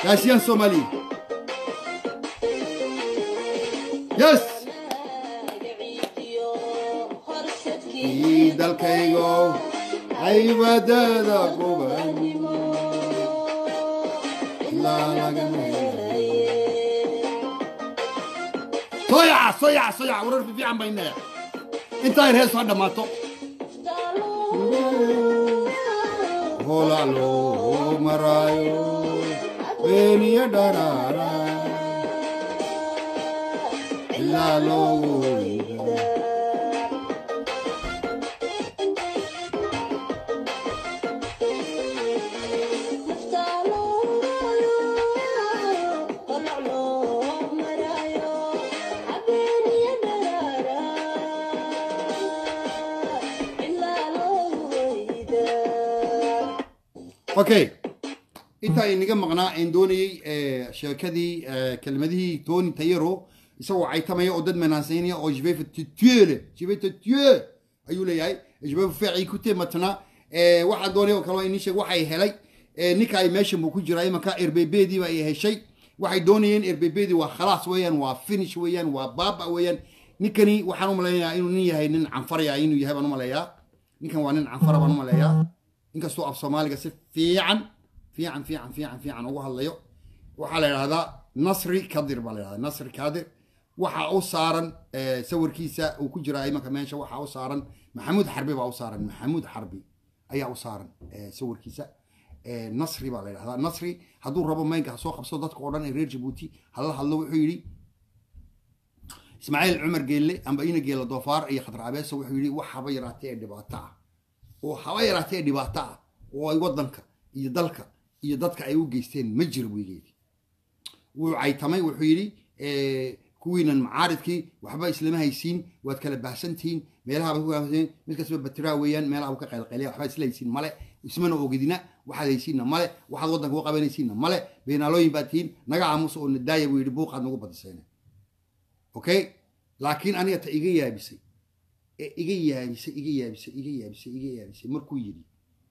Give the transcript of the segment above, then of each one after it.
Asian Somali. Yes. Ii dalkaygo caybadada quban ilaa lagama soyaca soyaca soyaca warar fiican baynaya intaa yar hees soo dhammaato hola loo maraayo beeniyo dharaara ilaa loogu weyda okay intaa inaga maqnaa aan doonayey sheekadii kelmadihii tony tayero isagoo caytamaya oo dad manaansaynaya oo je vais te tuer le je vais te tuer ayuu leeyahay je vais faire écouter maintenant waxaa doonaya oo kale inii sheeg waxay helay ninka ay meesha buu ku jiraa imanka erbebediiba ay heshay waxay doonayeen erbebedii waa khalaas weeyaan waa finish weeyaan waa baaba weeyaan ninkani waxaan u malaynayaa inuu nin yahay nin canfaraya inuu yahay baan u maleeyaa ninkan waa nin canfara baan u maleeyaa inkastoo af soomaaliga si fiican fiican fiican fiican fiican ugu hadlayo waxaa la yidhahdaa nasri kadir baa la yidhahdaa nasri kadir waxa u saaran sawirkiisa uu ku jira imanka meesha waxa u saaran maxamuud xarbi baa u saaran maxamuud xarbi ayaa u saaran sawirkiisa nasri baa la yidhahdaa nasri hadduu rabo maynka ha soo qabsado dadka oo dhan ee reer jabuuti hala hadlo wuxuu yidhi ismaaciil cumar geelle amba ina geella doofaar iyo khadar abeeso wuxuu yidhi wax haba yaraatee ee dhibaato ah oo haba yaraatee dhibaato ah oo ay waddanka iyo dalka iyo dadka ay u geysteen ma jiro wigeedii wuu caytamay wuxuu yidhi kuwiinan macaaridkii waxba islama haysiin waad kala baahsantihiin meelaha mid kastaba batiraa weeyaan meelaha ka qaylqaylaya waxba isla haysiin male ismana ogidina waxaad haysiinna male waxaad waddanka u qabanaysiinna male beenaalooyin baad tihiin naga aamusa oo nadaaya buu yidhi buuqaad nagu badiseen okay laakiin aniga ta iga yaabisay ee iga yaabisay iga yaabisay iga yaabisay iga yaabisay markuu yidhi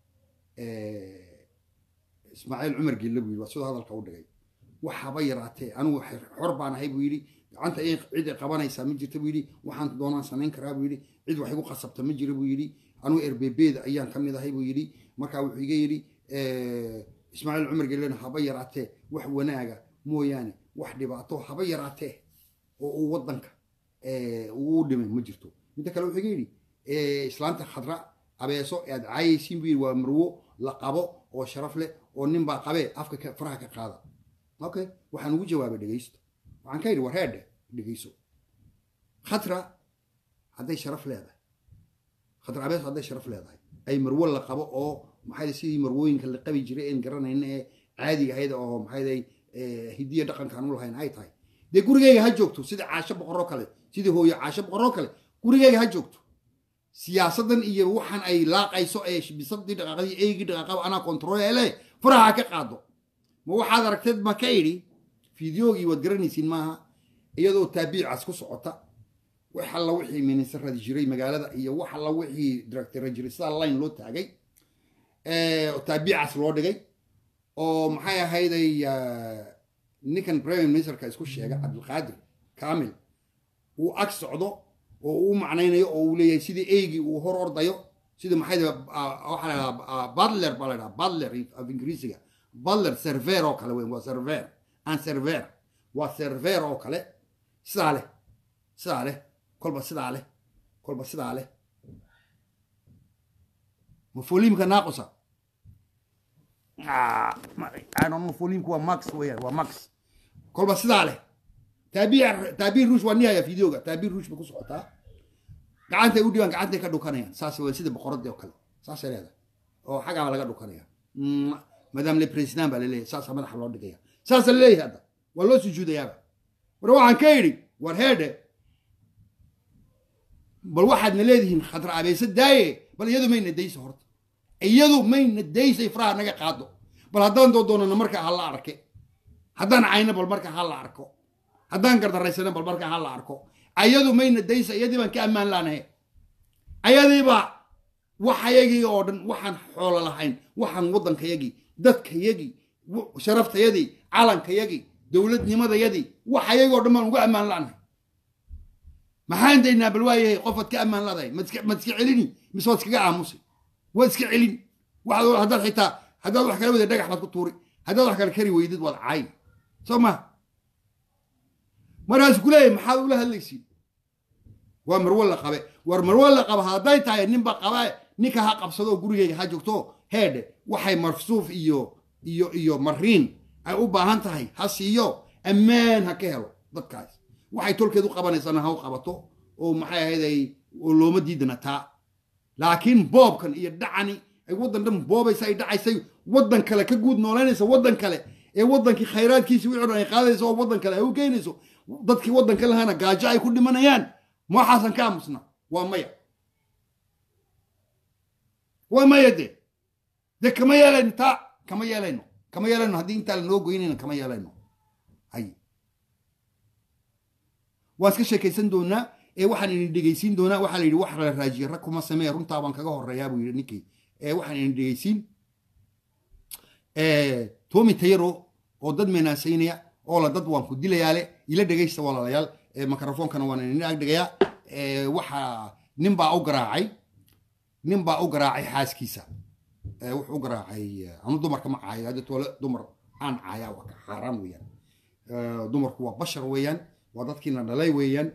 ismaaciil cumar gelle buu yidhi waa sidoo hadalka u dhigay waxaba yaraatee anigu xor baan ahay buu yidhi gacanta cid ay qabanaysaa ma jirta buu yidhi waxaan doonaan samayn karaa buu yidhi cid wax igu qasabta ma jira buu yidhi anigu erbebeeda ayaan ka mid ahay buu yidhi markaa wuxuu iga yidhi ismaaciil cumar gellena haba yaraatee wax wanaaga mooyaane wax dhibaato haba yaraatee oo uu waddanka uu dhimay ma jirto midda kale wuxuu iga yidhi islaanta khadra abeeso aad caayaysiin buu yidhi waa marwo la qabo oo sharaf leh oo nin baa qabee afka faraha ka qaada okay waxaan ugu jawaabay dhegaysto waxaan ka yidhi war heedhe dhegayso khatra hadday sharaf leedahay khatra abeeso hadday sharaf leedahay ay marwo la qabo oo maxay sidii marwooyinka la qabi jiray een garanayna ee caadiga ahayd oo maxay hidiya dhaqankaan u lahayn ay tahay dee gurigeyga ha joogto sida caasho boqoroo kale sidii hooyo caasho boqoroo kale gurigeyga ha joogto siyaasadan iyo waxaan ay laaqayso ee bisadii dhaqaaqadii eygii dhaqaaqaba anaa kontroole faraha ka qaado ma waxaad aragteed ma ka idhi fideogii waad garanaysiin maaha iyadoo taabiicas ku socota wax alla wixii minisaradi jiray magaalada iyo wax alla wixii directara jiray sidaa line loo taagay taabiicas loo dhigay oo maxay ahayday ninkan prime ministerka isku sheega cabdilqaadir kamil uu ag socdo oo uu macnaynayo oo uu leeyahay sidii eygii uu hor ordayo sida maxay waxaa la dhahaa badler baa la dhahaa badler af ingiriisiga badler server oo kale weyn waa server aan server waa server oo kale sidaa leh sidaa leh kolba sidaa leh kolba sidaa leh mafoliimka naaqusa mafoliimku waa max weeyaan waa max kolba sidaa leh taabiir taabiir ruush waa nihaya videoga taabiir ruush bay ku socotaa gacantay u dhibaan gacantay ka dhukanayaan saas waa sida boqoradii oo kale saasay leedahay oo xagaaba laga dhukanaya madam le president baa laleeyahay saasaa madaxa loo dhigaya saasa laleeyahay hadda waa loo sujuudayaaba war waxaan ka idhi war heedhe bal waxaadna leedihiin khadra abeese daaye bal iyadu mayna dayso horta iyadu mayna daysay faraha naga qaado bal haddaan doodoonana markaa ha la arke haddaan cayno bal markaa ha la arko haddaan gardaraysana bal markaa ha la arko ayadu mayna daysa iyadii baan ka ammaan laanahay ayadiibaa waxayagii oo dhan waxaan xoolo lahayn waxaan waddankayagii dadkayagii sharaftayadii calankayagii dowladnimadayadii wax ayagoo dhan baan uga ammaan la'nahay maxaan daynaa bal waayahay qofaad ka ammaan ladahay maad iska celini mise waad iskaga aamusay waad iska celin haddaad xitaa haddaad wax kala wada dhagax baad ku tuuri haddaad wax kale kari weydid waad caay soo ma markaas ku leeyahay maxaad ula hadlaysiin waa marwo la qabe war marwo la qaba hadday tahay ninba qaba ninka ha qabsado oo gurigayga ha joogto heedhe waxay marsuuf iyo iyo iyo mariin ay u baahan tahay ha siiyo ammaan ha ka helo dadkaas waxay tolkeed u qabanaysana ha u qabato oo maxay ahayday oo looma diidana taa laakiin boobkan iyo dhacani ay waddan dhan boobaysa ay dhacaysay waddan kale ka guud noolaynaysa waddan kale ee waddankii khayraadkiisi wixii dhan ay qaadayso oo waddan kale ay u geynayso dadkii waddanka lahana gaajo ay ku dhimanayaan ma waxaasan ka aamusna waa maya waa maya de de kama yeelayno taa kama yeelayno kama yeelayno haddii intaa lanoo goynayna kama yeelayno hay waan iska sheekaysan doonaa ee waxaan idin dhegaysiin doonaa waxaa la yidhi wax la raajiye rag kuma samee runtaa baan kaga horeeyaa buu yidhi ninkii ee waxaan idin dhegaysiin tomi tayaro oo dad meenaasaynaya oo la dad waan ku dilayaale ila dhegaysta walaalayaal mikrofoonkana waan idin ag dhigayaa waxaa nin baa u garaacay nin baa u garaacay xaaskiisa wuxuu u garaacay anu dumarka ma caayo hadda toole dumar aan caayaa waa xaaraan weeyaan dumarku waa bashar weeyaan waa dadkiina dhalay weeyaan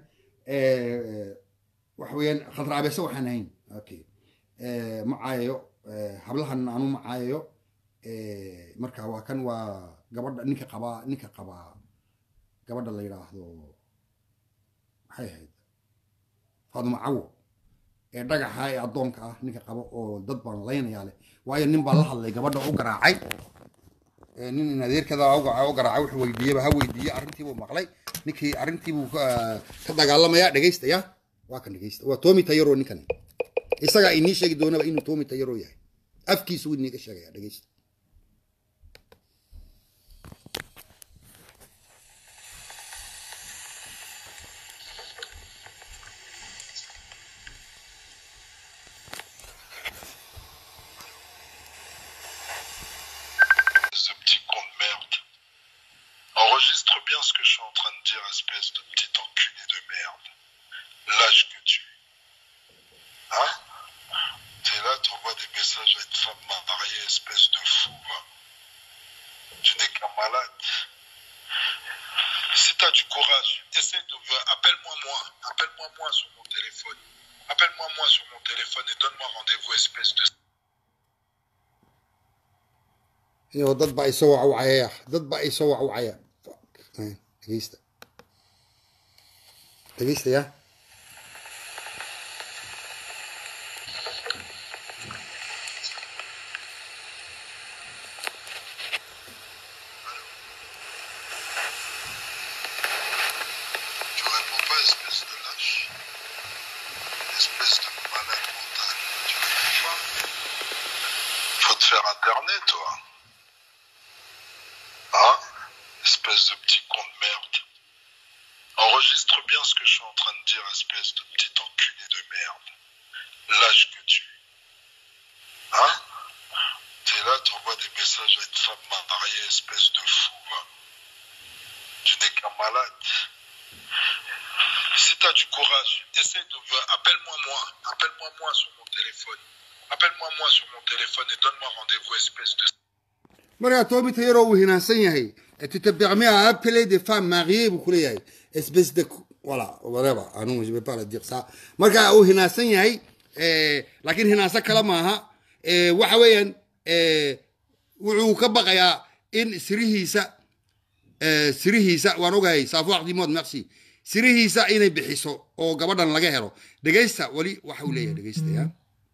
waxa weeyaan khadraabeese waxaan ahayn okay ma caayayo hablahan anu ma caayayo marka waa kan waa gabadha ninka qabaa ninka qabaa gabadha la yidhaahdo maxay ahayd faaduma cawo ee dhagaxa ee addoonka ah ninka qabo oo dad baan laynayaa leh waayo nin baa la hadlay gabadha u garaacay nin in adeerkada u garaacay wuxuu weydiiyeba ha weydiiye arrintiibuu maqlay ninkii arrintiibuu ka dagaalamaya dhegaystaya waa kan dhegaysta waa tomi tayaro ninkani isagaa inii sheegi doonaba inuu tomi tayaro yahay afkiisu wuu iniiga sheegaya dhegaysta ce petit con de merde. Enregistre bien ce que je suis en train de dire, espèce de petit enculé de merde. Lâche que tu es. Hein T'es là, t'envoies des messages à une femme mariée, espèce de fou, va. Tu n'es qu'un malade. Si t'as du courage, essaie de... Appelle-moi moi. Appelle-moi moi sur mon téléphone. Appelle-moi moi sur mon téléphone et donne-moi rendez-vous, espèce de... iyo dad baa isoo wacwacaya dad baa isoo wacwacaya dhegeysta dhegeystaya Tu réponds pas, espèce de lâche. Espèce de malade mental. Tu réponds pas. Faut te faire internet, toi. Hein Espèce de petit con de merde. Enregistre bien ce que je suis en train de dire, espèce de petit enculé de merde. Lâche que tu es. Hein T'es là, t'envoies des messages à une femme mariée, espèce de fou, va. Tu n'es qu'un malade. Si t'as du courage, essaie de... Appelle-moi moi. Appelle-moi moi sur mon téléphone. Appelle-moi moi sur mon téléphone et donne-moi rendez-vous, espèce de... markaa tomi tayaro uu hinaansan yahay tu te permets à appeler des femmes mariées buu kuleeyahay espèce de voilà whatever anu je vais pas le dire ça markaa uu hinaansan yahay laakiin hinaansan kale maaha waxa weeyaan wuxuu ka baqayaa in sirihiisa sirihiisa waan ogahay saafuaq dimood merci sirihiisa inay bixiso oo gabadhan laga helo dhegaysta weli waxa uu leeyahay dhegaystaya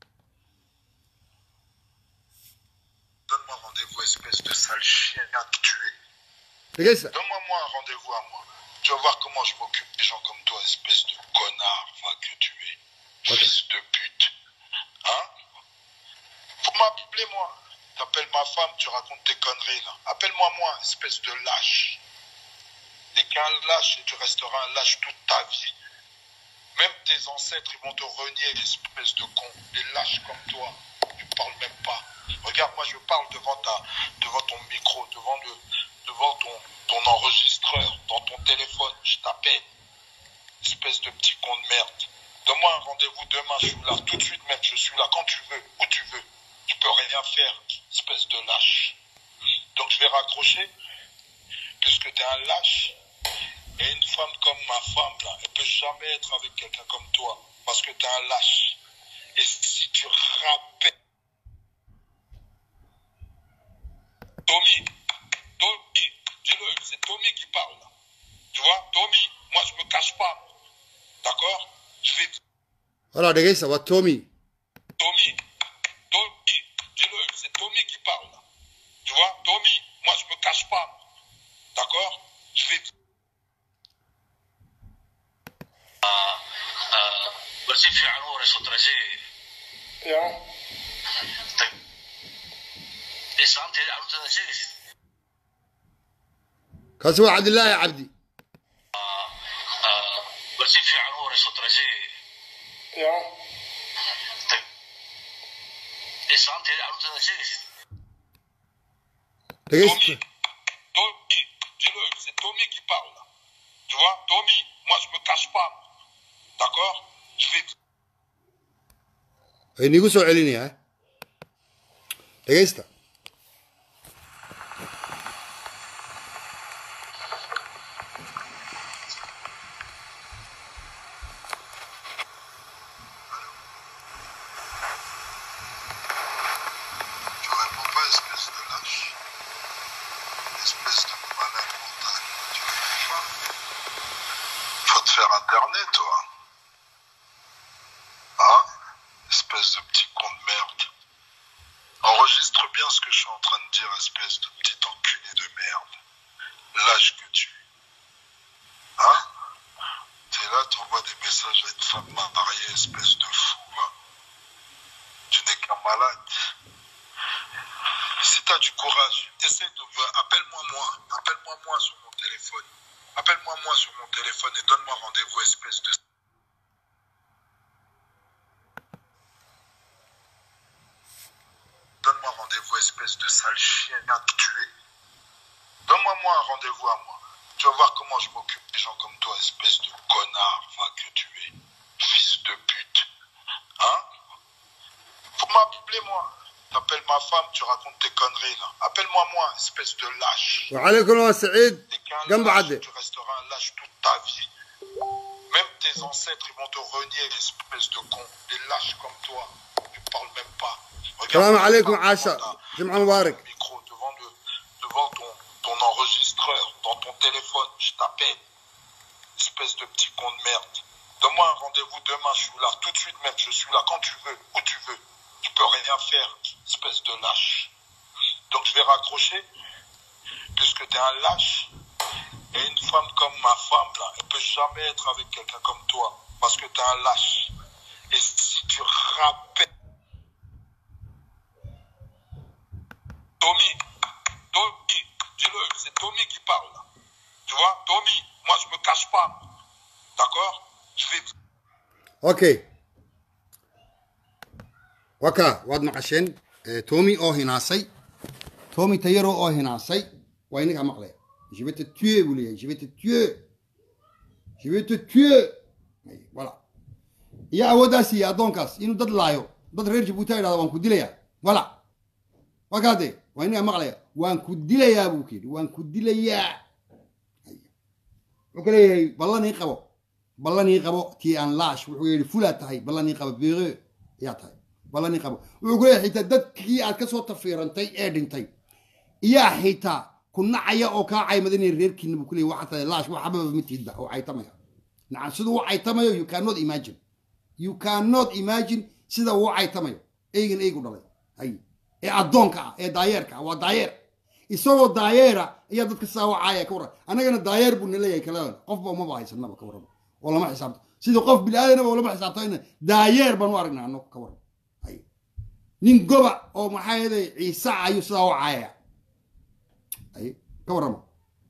Donne-moi rendez-vous, espèce de sale chien à tuer. dhegaysta Donne-moi moi un rendez-vous à moi. Tu vas voir comment je m'occupe des gens comme toi, espèce de connard, va que tu es. Ok. Fils de pute. Hein Faut m'appeler moi. T'appelles ma femme, tu racontes tes conneries là. Appelle-moi moi, espèce de lâche. T'es qu'un lâche et tu resteras un lâche toute ta vie. Même tes ancêtres, ils vont te renier, espèce de con. Des lâches comme toi. Tu parles même pas. Regarde, moi je parle devant, ta, devant ton micro, devant, le, devant ton, ton enregistreur, dans ton téléphone. Je t'appelle. Espèce de petit con de merde. Donne-moi un rendez-vous demain, je suis là. Tout de suite même, je suis là quand tu veux, où tu veux. Tu peux rien faire, espèce de lâche. Donc je vais raccrocher, puisque tu es un lâche. Et une femme comme ma femme, là, elle peut jamais être avec quelqu'un comme toi, parce que tu es un lâche. Et si tu rappelles... Tommy, Tommy, dis-le, c'est Tommy qui parle. là. Tu vois, Tommy, moi je me cache pas. D'accord Je vais... walaa dhegaysta waa tommy Tommy, Tommy, dis-le, c'est Tommy qui parle. là. Tu vois, Tommy, moi je me cache pas. D'accord Je vais... bal si fiican u warayso darajadii islaamteeda carruurteeda sheegaysid kaasi waa cabdilaahi cabdi bal si fiican u warayso darajadii islaamteeda carruurteeda sheegaysid dhegaysta Tommy, dis-le, c'est Tommy qui parle. là. Tu vois, Tommy, moi je me cache pas. D'accord Je vais... way niigu soo celinayaa dhegaysta Tu réponds pas, espèce de lâche. Espèce de malade mental. Tu réponds pas. Faut te faire interner, toi. Hein Espèce de petit con de merde. Enregistre bien ce que je suis en train de dire, espèce de petit enculé de merde. Lâche que tu es. Hein T'es là, t'envoies des messages à une femme mariée, espèce de fou, va. Tu n'es qu'un malade. Si tu as du courage, essaie de. Appelle-moi moi. Appelle-moi moi sur mon téléphone. Appelle-moi moi sur mon téléphone et donne-moi rendez-vous, espèce de. Donne-moi rendez-vous, espèce de sale chien que tu es. Donne-moi moi un rendez-vous à moi. Tu vas voir comment je m'occupe des gens comme toi, espèce de connard va, que tu es. Fils de pute. Hein Faut m'appeler moi. T'appelles ma femme, tu racontes tes conneries là. Appelle-moi moi, espèce de lâche. وعليكم waa saciid T'es qu'un جنب lâche, عدي tu resteras un lâche toute ta vie. Même tes ancêtres, ils vont te renier, espèce de con. Des lâches comme toi. Tu parles même pas. السلام Regarde, عليكم devant عاشا ta- جمعة مبارك ton micro, devant, le, devant ton, ton enregistreur, dans ton téléphone, je t'appelle. Espèce de petit con de merde. Donne-moi un rendez-vous demain, je suis là. Tout de suite même, je suis là quand tu veux, où tu veux. Tu peux rien faire, espèce de lâche. Donc je vais raccrocher, puisque tu es un lâche. Et une femme comme ma femme, là, elle peut jamais être avec quelqu'un comme toi, parce que tu es un lâche. Et si tu rappelles... Tommy, Tommy, dis-le, c'est Tommy qui parle. là. Tu vois, Tommy, moi je me cache pas. D'accord Je vais... okay waka waad maqasheen eh, tommy oo hinaasay tommy tayaro oo hinaasay waa inagaa maqlaya je vais te tuer buu leeyahay je vais te tuer je vais te tuer Ay, voilà iyo awooddaas iyo addoonkaas inuu dad laayo dad reer jabuuti idhahda waan ku dilayaa voilà waa kaade waa inagaa maqlaya waan ku dilayaa buu ku yidhi waan ku dilayaa Ay. wuxuu ka leeyahay ballan ii qabo ballan ii qabo tii aan laash wuxuu yidhi fulaa tahay ballan ii qabo beere ayaa tahay ballan ii qabo wuxuu ku leeyahay xitaa dadkii aad ka soo tafiirantay ee dhintay iyaa xitaa ku nacaya oo kaa caymadinaya reerkiina buu ku leeyahay waxaa tahay laash wax xababa ma tiidba oo caytamaya nacam siduu u caytamayo you cannot imagine you cannot imagine sida uu u caytamayo eygan eygu dhalay hay ee addoonka ah ee daayeerka ah waa daayeer isagoo daayeera ayaa dadka saa u caaya ka warran annagana daayeer buu naleeyahay kala qofba umaba haysanaba ka warrama oo lama xisaabto sidii qof bilaadanaba oo lama xisaabtayna daayeer baan u aragnaa annagu ka warran hay nin goba oo maxaa yeelay ciise ayuu sidaa u caayaya hay ka warrama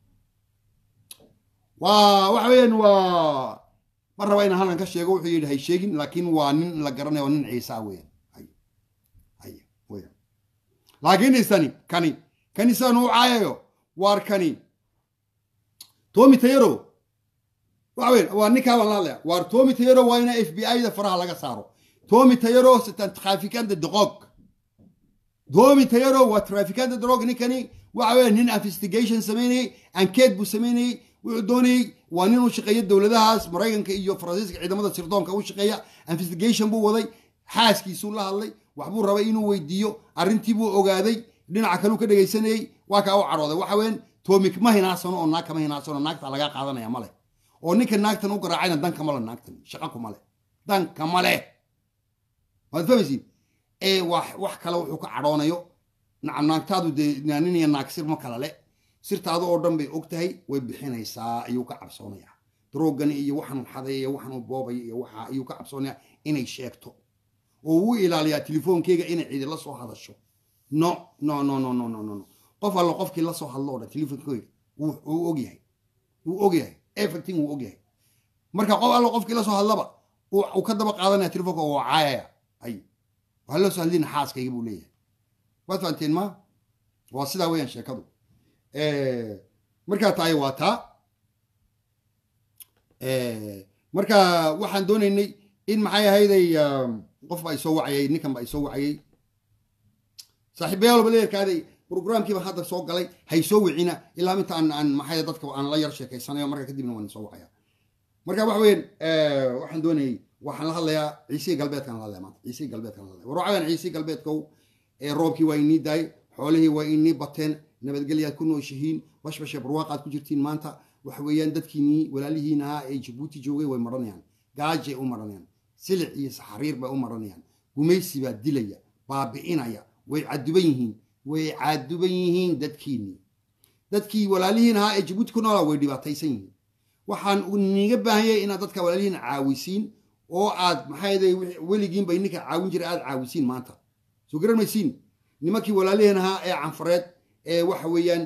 waa waxa weeyaan waa ma raba inaan halkan ka sheego wuxuu yidhi hay sheegin laakiin waa nin la garanayo waa nin ciise ah weeyaan hay hay weeyaan laakiin isani kani kani saan u caayayo waar kani tomi tayaro waxa weyn waa ninkaa baan la hadlaya waar tomi tayaro waa ina f b i da faraha laga saaro tomi tayaro c'est un trafiquant de drogue tomi tayaro waa trafiquant de drogue ninkani waxa weya nin investigation sameynayey ankeed buu sameynayey wuxuu doonayey waa nin u shaqeeya dowladahaas maraykanka iyo faransiiska ciidamada sirdoonka u shaqeeya investigation buu waday xaaskiisuu la hadlay waxbuu rabay inuu weydiiyo arrintii buu ogaaday dhinaca kaleu ka dhegaysanayey waa kaa u cadhooday waxa weyan tomik ma hinaadsano oo naag kama hinaadsano naagta lagaa qaadanaya male oo ninka naagtan u garaacayna danka male naagtan shaqa kuma leh danka male waad fahmaysiin ee wax wax kale wuxuu ka cadhoonayo nacam naagtaadu dee nin iyo naag sir ma kala le sirtaadu oo dhan bay og tahay way bixinaysaa ayuu ka cabsoonayaa droogani iyo waxaan xaday iyo waxaan boobay iyo waxa ayuu ka cabsoonayaa inay sheegto oo uu ilaaliyaa telefoonkeyga inay cidi la soo hadasho no no no no no no no qof allo qofkii la soo hadlo o dhan telefoonkeyga wuu ogyahay wuu ogyahay everything wuu ogyahay marka qof allo qofkii la soo hadlaba uu ka daba qaadanaya telefoonka oo caayaya ay waxaa loo soo hadlina xaaskayga buu leeyahay waad fahanteen ma waa sidaa weeyaan sheekadu markaa tahay waa taa marka waxaan doonaynay in maxay ahayday qof baa isoo wacayay ninkan baa isoo wacayay saaxiibayaal baleerkaaday programkiiba hadda soo galay hay soo wicina ilaa inta aan aan maxay dadka aan la yar sheekaysanayo marka kadibna waan soo wacaya marka waxa weeyaan waxaan doonayay waxaan la hadlayaa ciisii galbeedkan la hadlaya maanta ciisii galbeedkan la hadlaya war waxaan ciisii galbeedkow ee roobkii waa inii daay xoolihii waa inii bateen nabadgelyaad ku nooshihiin bashbashe barwaaqaad ku jirtiin maanta waxa weeyaan dadkiinii walaalihiin ahaa ee jabuuti joogay way maranayaan gaajay u maranayaan silic iyo saxariir bay u maranayaan gumaysi baa dilaya baabi'inaya way caduban yihiin way caduban yihiin dadkiinii dadkii walaalihiin ahaa ee jabuuti ku noolaa way dhibaataysan yihiin waxaan niga baahanyay inaad dadka walaalihiin caawisiin oo aad maxay weligiinba ninka caawin jira aad caawisiin maanta soo garan maysiin nimankii walaalihiin ahaa ee canfareed ee waxa weeyaan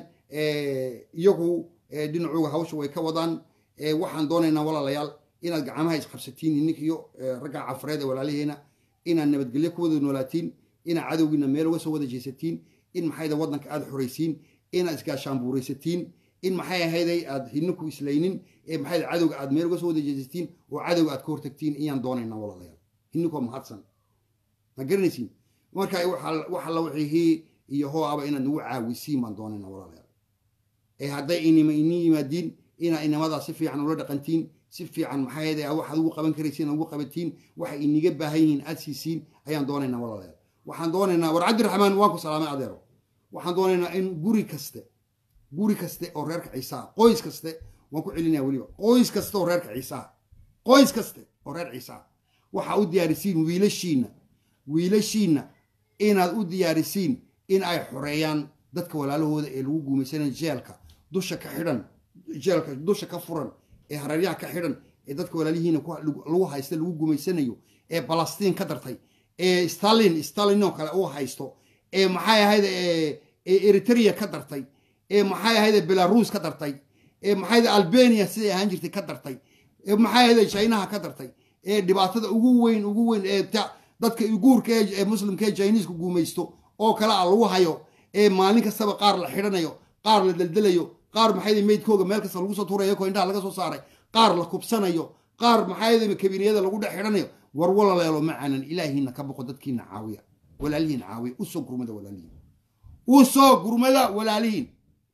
iyagu dhinacuga hawsha way ka wadaan waxaan doonaynaa walaalayaal inaad gacmaha isqabsatiin ninkiyo ragga canfareed ee walaalihiina inaad nabadgelyo ku wada noolaatiin inaad cadowgiina meel uga soo wada jeesatiin in maxayda waddanka aad xoraysiin inaad isgaashaanbuuraysatiin in maxay ahayday aad hidninku islaynin ee maxayda cadowga aad meel uga soo wada jeesatiin oo cadowga aad ka hortagtiin iyaan doonaynaa walaalayaal hidninkoo mahadsan ma garanaysiin marka wax alla wixii iyo hoo aba inaad nagu caawisiin baan doonaynaa walaalayaal ee hadday inima ini yimaadiin inaa inamadaa si fiican ula dhaqantiin si fiican maxay waxaad ugu qaban karaysiin ugu qabatiin waxay iniga baahan yihiin aad siisiin ayaan doonaynaa walaalayaal waxaan doonaynaa war cabdiraxmaan waan ku salaamay adeero waxaan doonaynaa in guri kaste guri kaste oo reerka ciisaa qoys kaste waan ku celinaya weliba qoys kaste oo reerka ciisaa qoys kaste oo reer ciisaa waxaa u diyaarisiin wiilashiinna wiilashiinna inaad u diyaarisiin in ay xoreeyaan dadka walaalahooda ee lagu guumaysanaya jeelka dusha ka xidhan jeelka dusha ka furan ee hareeryaha ka xidhan ee dadka walaalihiina lagu haysta lagu gumaysanayo ee balastiin ka dartay ee stalin stalinoo kale uu haysto ee maxay ahayd ee eritrea ka dartay ee maxay ahayd belarus ka dartay ee maxay albania siday ahaan jirtay ka dartay ee maxay ahayd chinaha ka dartay ee dhibaatada ugu weyn ugu weyn ee dadka guurka ee muslimka ee chinisku guumaysto oo kale a lagu hayo ee maalin kastaba qaar la xidhanayo qaar la deldelayo qaar maxay meydkooga meel kasta lagu soo tuurayo ko indhaha laga soo saaray qaar la kubsanayo qaar maxay kabiiniyada lagu dhex xidhanayo war walaleelo macanan ilaahiina ka boqo dadkiina caawiya walaalihiin caawiya usoo gurmada walaalihiin usoo gurmada walaalihiin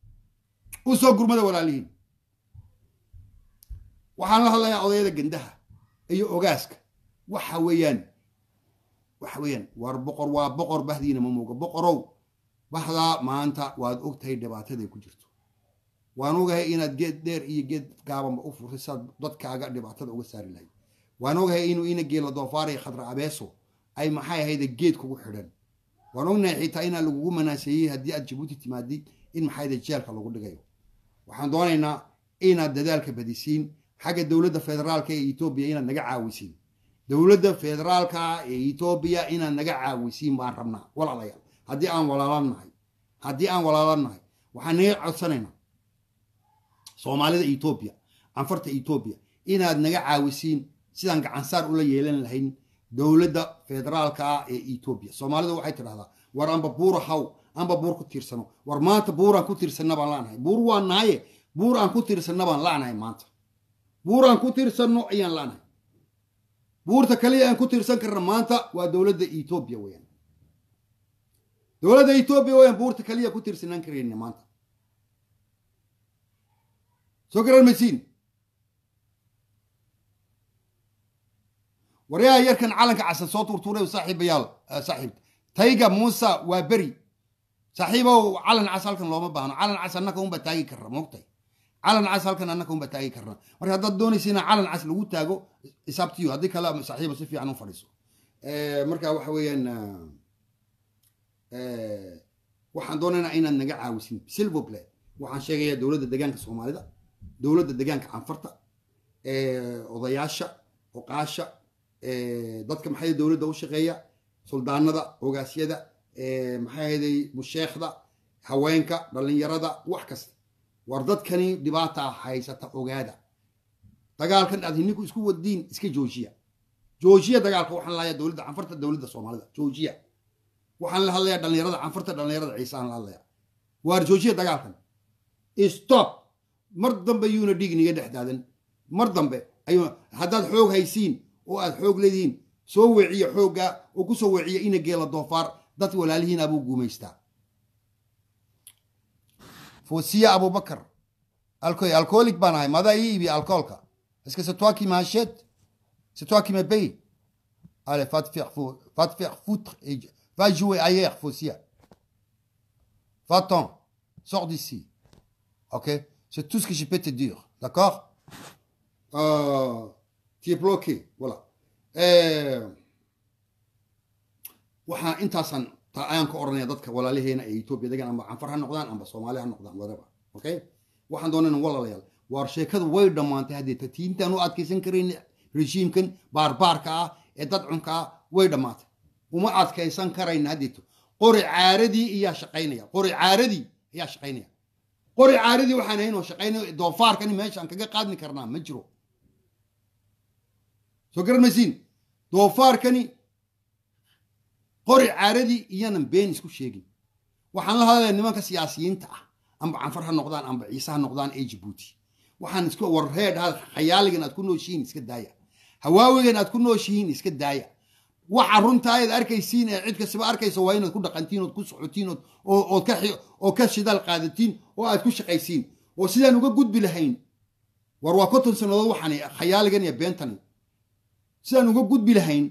usoo gurmada walaalihiin waxaan la hadlayaa odayada gandaha iyo ogaaska waxa weeyaan waxa weeyaan war boqor waa boqor bahdiina ma muuga boqorow bahdaa maanta waad ogtahay dhibaataday ku jirto waan ogahay inaad geed dheer iyo geed gaabanba u furtay saad dadkaaga dhibaatada uga saari lahayd waan ogahay inuu ina geela doofaar iyo khadra abeeso ay maxay ahayde geed kugu xidhan waan ognahay xitaa inaa lagugu manaaseeyey haddii aad jabuuti timaadid in maxayde jeelka lagu dhigayo waxaan doonaynaa inaad dadaalka badisiin xagga dowladda federaalka ee etoobiya inaad naga caawisiin dowladda federaalka ee etoobiya inaad naga caawisiin baan rabnaa walaalayaal haddii aan walaalan nahay haddii aan walaalan nahay waxaan naga codsanaynaa soomaalida etoobiya canfarta etoobiya inaad naga caawisiin sidaan gacansaar ula yeelan lahayn dowladda federaalka ah ee etoobiya soomaalida waxay tidhahdaa war amba buura haw amba buur ku tiirsano war maanta buuraan ku tiirsanna baan laanahay buur waan nahaye buur aan ku tiirsanna baan laanahay maanta buur aan ku tiirsanno ayaan laanahay buurta kaliya aan ku tiirsan karna maanta waa dowladda etoobiya weeyaan dowladda etoobiya weeyaan buurta kaliya ku tiirsanaan karayna maanta soo garan maysiin waryaha yarkan calanka casan soo tuurtuuray saaxiibayaal saaxiib tayga muusa waa beri saaxiibow calan cas halkan looma baahno calan cas annaka unbaa taagi karna moogtay calan cas halkan annaka unbaa taagi karna marka haddaad doonaysa inaa calan cas lagu taago isaabtiyo haddii kale saaxiiba si fiican u fadhiiso marka waxa weeyaan waxaan doonaynaa inaad naga caawisin silvoble waxaan sheegayaa dowladda degaanka soomaalida dowladda degaanka canfarta odayaasha oqaasha dadka maxay dowladda u shaqeeya suldaanada ogaasyada maxay ahayday musheekhda haweenka dhallinyarada wax kasta war dadkani dhibaata haysata ogaada dagaalkan aad hininku isku wadiin iska joojiya joojiya dagaalka waxaan lahayaa dowladda canfarta dowladda soomaalida joojiya waxaan la hadlayaa dhallinyarada canfarta dhallinyarada ciise aan la hadlayaa waar joojiya dagaalkan stop mar dambe yuuna dhiig niga dhex daadan mar dambe ayuu haddaad xoog haysiin oo aad xoog leedihiin soo weeciya xoogga oo ku soo weeciya ina geela doofaar dad walaalihiin abuu guumaystaa foosiya abubakar alcool alcoolic baan ahay madaa ii ibi alcoolka est-ce que c'est toi qui m'achètes c'est toi qui me paye allez va te faire fou va te faire foutre et va jouer ailleurs foosiya va-t'en sors d'ici ok c'est tout ce que je peux te dire d'accord euh, tu es bloqué voilà waxaan intaasaan taa ayaan ka oranaya dadka walaalaheena ee etoobiya degan amba canfar ha noqdaan amba soomaali ha noqdaan whatever okay waxaan doonayna walaalayaal waar sheekadu way dhammaantay haddee tatiintaan u adkaysan karayn rejiimkan baarbaarka ah ee dadcunka ah way dhammaatay uma adkaysan karayna haddeeto qori caaradii iyaa shaqaynaya qori caaradii ayaa shaqaynaya qori caaradii waxaan ahayn oo shaqaynaya doofaarkani meeshaan kaga qaadni karnaa ma jiro soo garan maysiin doofaarkani qori caaradii iyanan been isku sheegin waxaan la hadlaya nimanka siyaasiyiinta ah amba canfar ha noqdaan amba ciise ha noqdaan ee jibuuti waxaan isku warreed khayaaligan aad ku nooshihiin iska daaya hawaawigan aad ku nooshihiin iska daaya waxa runtaa ayaad arkaysiin ee cid kastaba arkaysa waa inaad ku dhaqantiin ood ku socotiin ood ka shidaal qaadatiin oo aad ku shaqaysiin oo sidaan uga gudbi lahayn war waa konton sannadood waxaan khayaaligan iyo beentani sidaan uga gudbi lahayn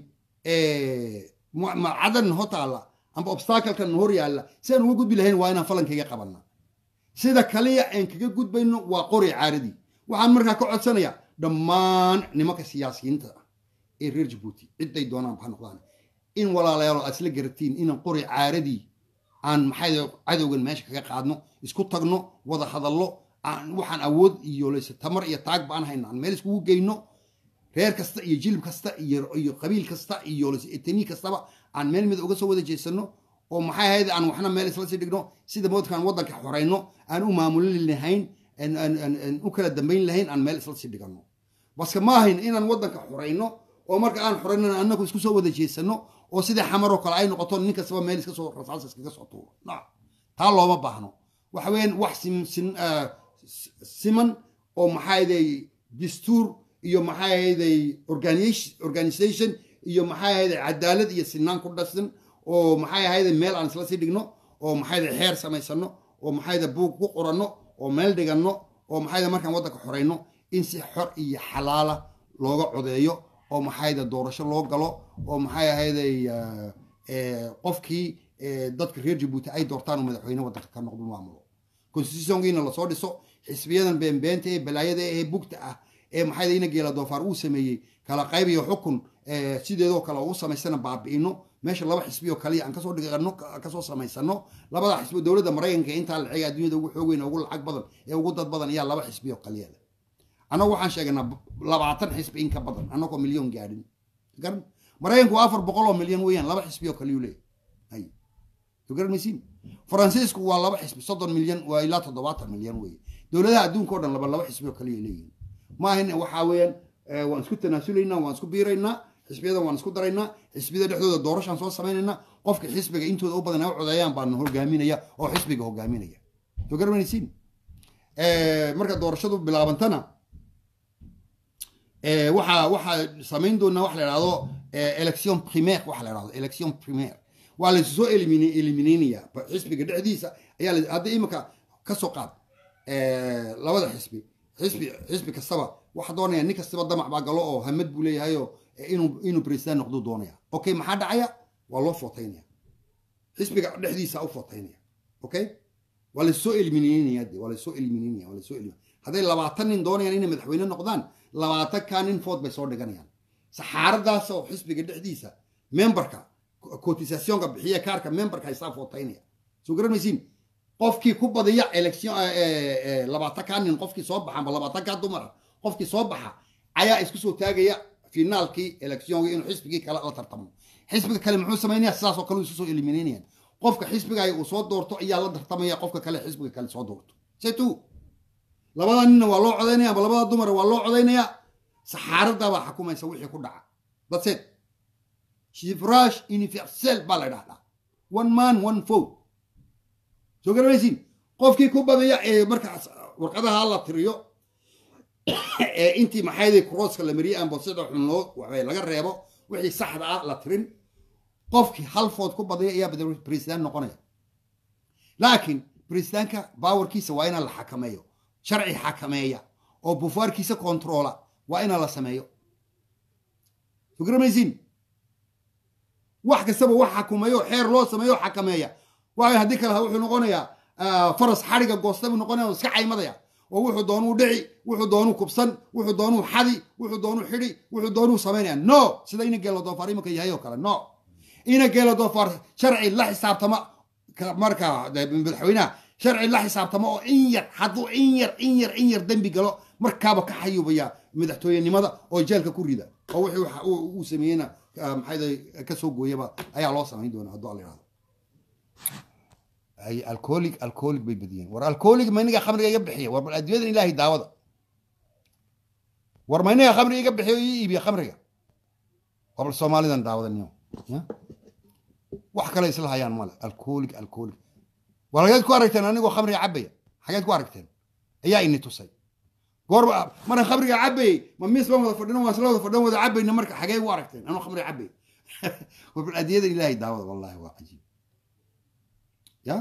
cadan ho taalla amba obstaclekan hor yaalla sidaan uga gudbi lahayn waa inaan falankayga qabanna sida kaliya aan kaga gudbayno waa qori caaradii waxaan markaa ka codsanayaa dhammaan nimanka siyaasiyiinta ah ee reer jabuuti cidday doonaan ha noqdaan in walaalayaalo aad isla garatiin inaan qori caaradii aan maxay cadowgan meesha kaga qaadno isku tagno wada hadallo waxaan awood iyo leyse tamar iyo taag baan hayno aan meel iskugu geyno reer kasta iyo jilib kasta iyo qabiil kasta iyo etani kastaba aan meel mid uga soo wada jeesano oo maxay ahayd aan waxna meel isla sii dhigno sida moodkaan waddanka xorayno aan u maamulin lahayn u kala dambayn lahayn aan meel isla sii dhigano baske ma ahayn inaan waddanka xorayno oo marka aan xoraynana annagu isku soo wada jeesano oo sidii xamaroo kale ay noqoto nin kastaba meel iska soo rasaas iskaga soo tuuro no taa looma baahno waxa weeyaan wax siman oo maxaaday dastuur iyo maxay ahayday organisation iyo maxay ahayday cadaalad iyo sinaan ku dhasan oo maxay ahayday meel aan isla sii dhigno oo maxayda xeer samaysano oo maxayda buug ku qoranno oo meel dhiganno oo maxayda markaan waddanka xorayno in si xor iyo xalaala looga codeeyo oo maxayda doorasho loo galo oo maxay ahayday qofkii dadka reer jabuuti ay doortaan oo madaxweyne waddanka ka noqdo maamulo constitutionkiina lasoo dhiso xisbiyadan beenbeenta ee balaayada ee bugta ah ee maxayda ina geela doofaar uu sameeyey kala qayb iyo xukun sideedoo kale u samaysana baabi'ino meesha laba xisbi oo kaliya aan kasoo dhigano kasoo samaysano labada xisbi dowladda maraykanka intaa lacag adduunyada ugu xoog weyn ugu lacag badan ee ugu dad badan ayaa laba xisbi oo kaliya leh annagu waxaan sheegaynaa labaatan xisbi in ka badan annagoo milyan gaadhin garan maraykanku waa afar boqol oo milyan weeyaan laba xisbi oo kaliyuu leeyahay garan maysiin faransiisku waa laba xisbi soddon milyan waa ilaa toddobaatan milyan weeye dowladaha adduunka o dhan laba laba xisbi oo kaliya leeyihin maahan waxaa weeyaan waan isku tanaasulaynaa waan isku biiraynaa xisbiyadan waan isku daraynaa xisbiyada dhexdooda doorashaan soo samaynaynaa qofka xisbiga intooda u badan ay u codeeyaan baan hogaaminaya oo xisbiga hogaaminaya soo garanaysiin marka doorashadu bilaabantana waxaa waxaa samayn doonaa waxa la idhahdo election primaire waxa la idhahdo election primaire waa laysu soo elimine eliminaynaya xisbiga dhexdiisa ayaa la hadda imika ka soo qaad labada xisbi xisbi xisbi kastaba waxa doonaya nin kastaba damac baa galo oo hamad buu leeyahayoo inuu inuu president noqduu doonaya okay maxaa dhacaya waa loo footaynaya xisbiga dhexdiisa u footaynaya okay waa lasoo eliminaynaya de waa lasoo eliminaynaya waa lasoo elimin hadday labaatan nin doonayaan inay madaxweyne noqdaan labaatan kaa nin food bay soo dhiganayaan saxaaradaas oo xisbiga dhexdiisa memberka cotisationka bixiya kaarka memberka isaa footaynaya soo garanaysiin qofkii ku badiya election labaatan kaa nin qofkii soo baxa amba labaatan kaa dumara qofkii soo baxa ayaa isku soo taagaya finaalkii electionka inuu xisbigii kale la tartamo xisbiga kale muxuu samaynaya sidaasoo kale isu soo eliminaynayaan qofka xisbiga uu soo doorto ayaa la tartamaya qofka kale xisbiga kale soo doorto setu labada ninna waa loo codaynaya amba labada dumara waa loo codaynaya saxaaradabaa xukumaysa wixii ku dhaca dadseed suffrage universel baa la dhahdaa one man one vote soo garanaysiin qofkii ku badiya ee markaas warqadaha la tiriyo ee intii maxayday crosska la mariyay amba sida xun loo waxbay laga reebo wixii saxda ah la tirin qofkii hal food ku badiya ayaa president noqonaya laakiin presidentka bawarkiisa waa inaan la xakameeyo sharci xakameeya oo bufaarkiisa controla waa inaan la sameeyo soo garamaysiin wax kastaba wax xakumeeyo xeer loo sameeyo xakameeya waayo haddii kale wuxuu noqonayaa faras xadhiga goosta buu noqonaya oo iska caymadaya oo wuxuu doonuu dhici wuxuu doonuu kubsan wuxuu doonuu xadi wuxuu doonuu xidhi wuxuu doonuu samaynaya no sida ina geelo doofaar imanka yahay oo kale no ina geelo doofaar sharci la xisaabtama marka madaxweynaha sharci la xisaabtama oo in yar hadduu in yar in yar in yar dembi galo markaaba ka xayubaya madaxtooyenimada oo jeelka ku rida oo wixii uu sameeyeyna maxayda ka soo gooyaba ayaa loo samayn doonaa hadduu alla yidhahdo ay alcoholic alcoholic bay badiyeen war alcoholic mayniga khamriga iga bixiya war bal adduunyadan ilaahay daawada war mayniga khamriga iga bixiyo ii iibiya khamriga war bal soomaalidan daawadaninyo wax kale isla hayaan male alcoholic alcoholic war xageed ku aragteen anigoo khamriga cabaya xageed ku aragteen ayaa ini tusay goorba markaan khamriga cabayey ma miis baan wada fadhino waan isla wada fadhin wada cabayna marka xagee u aragteen anoo khamriga cabay war bal adduunyadan ilaahay daawada wallahi waa cajiib ya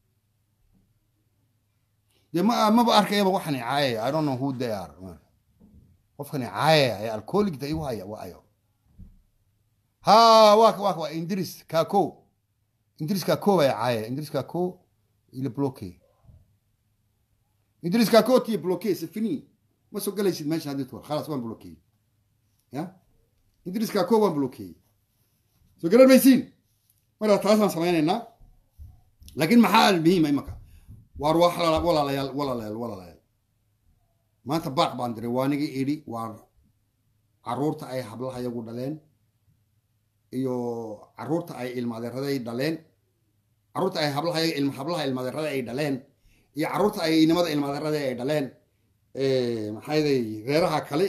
de ma maba arkayaba waxani caayaya i don't know who they are qofkani caayaya ee alcoholicda igu haya waa ayo ha waa waa waa indris kako indris kako baa caayaya indris kako il est bloqué indris kako ti bloqué c'est fini ma soo galaysid meesha haddii tuwar khalaas waan bloqué ya indris kako waan bloqué soo garan maysiin marka taasaan samaynaynaa laakiin maxaa almuhiima imaka waar walaalayaal walaalayaal walaalayaal maanta baaq baan diray waanigii idhi waar caruurta ay hablaha yagu dhaleen iyo caruurta ay ilmaadeeraday dhaleen caruurta ay hablaha hablaha ilmaadeerada ay dhaleen iyo caruurta ay inimada ilmaadeerada ay dhaleen maxayday reeraha kale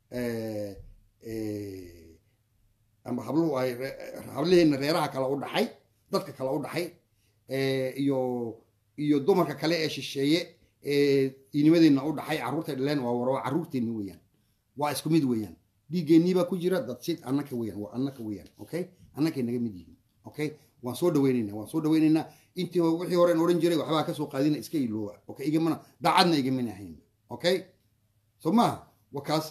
ama habluhu ay hablihiina reeraha kale u dhaxay dadka kale u dhaxay iyo iyo dumarka kale ee shisheeye ee inimadeena u dhaxay carruurtay dhaleen waa war carruurteenni weeyaan waa isku mid weeyaan dhiiggeenii baa ku jira dadsid annaka weeyaan waa annaka weeyaan okay annakay naga mid yihiin okay waan soo dhaweynaynaa waan soo dhaweynaynaa intii wixii horeen odhan jiray waxbaa kasoo qaadina iska ilooba okay igamana daacadna igamin ahayn okay so maaha wakaas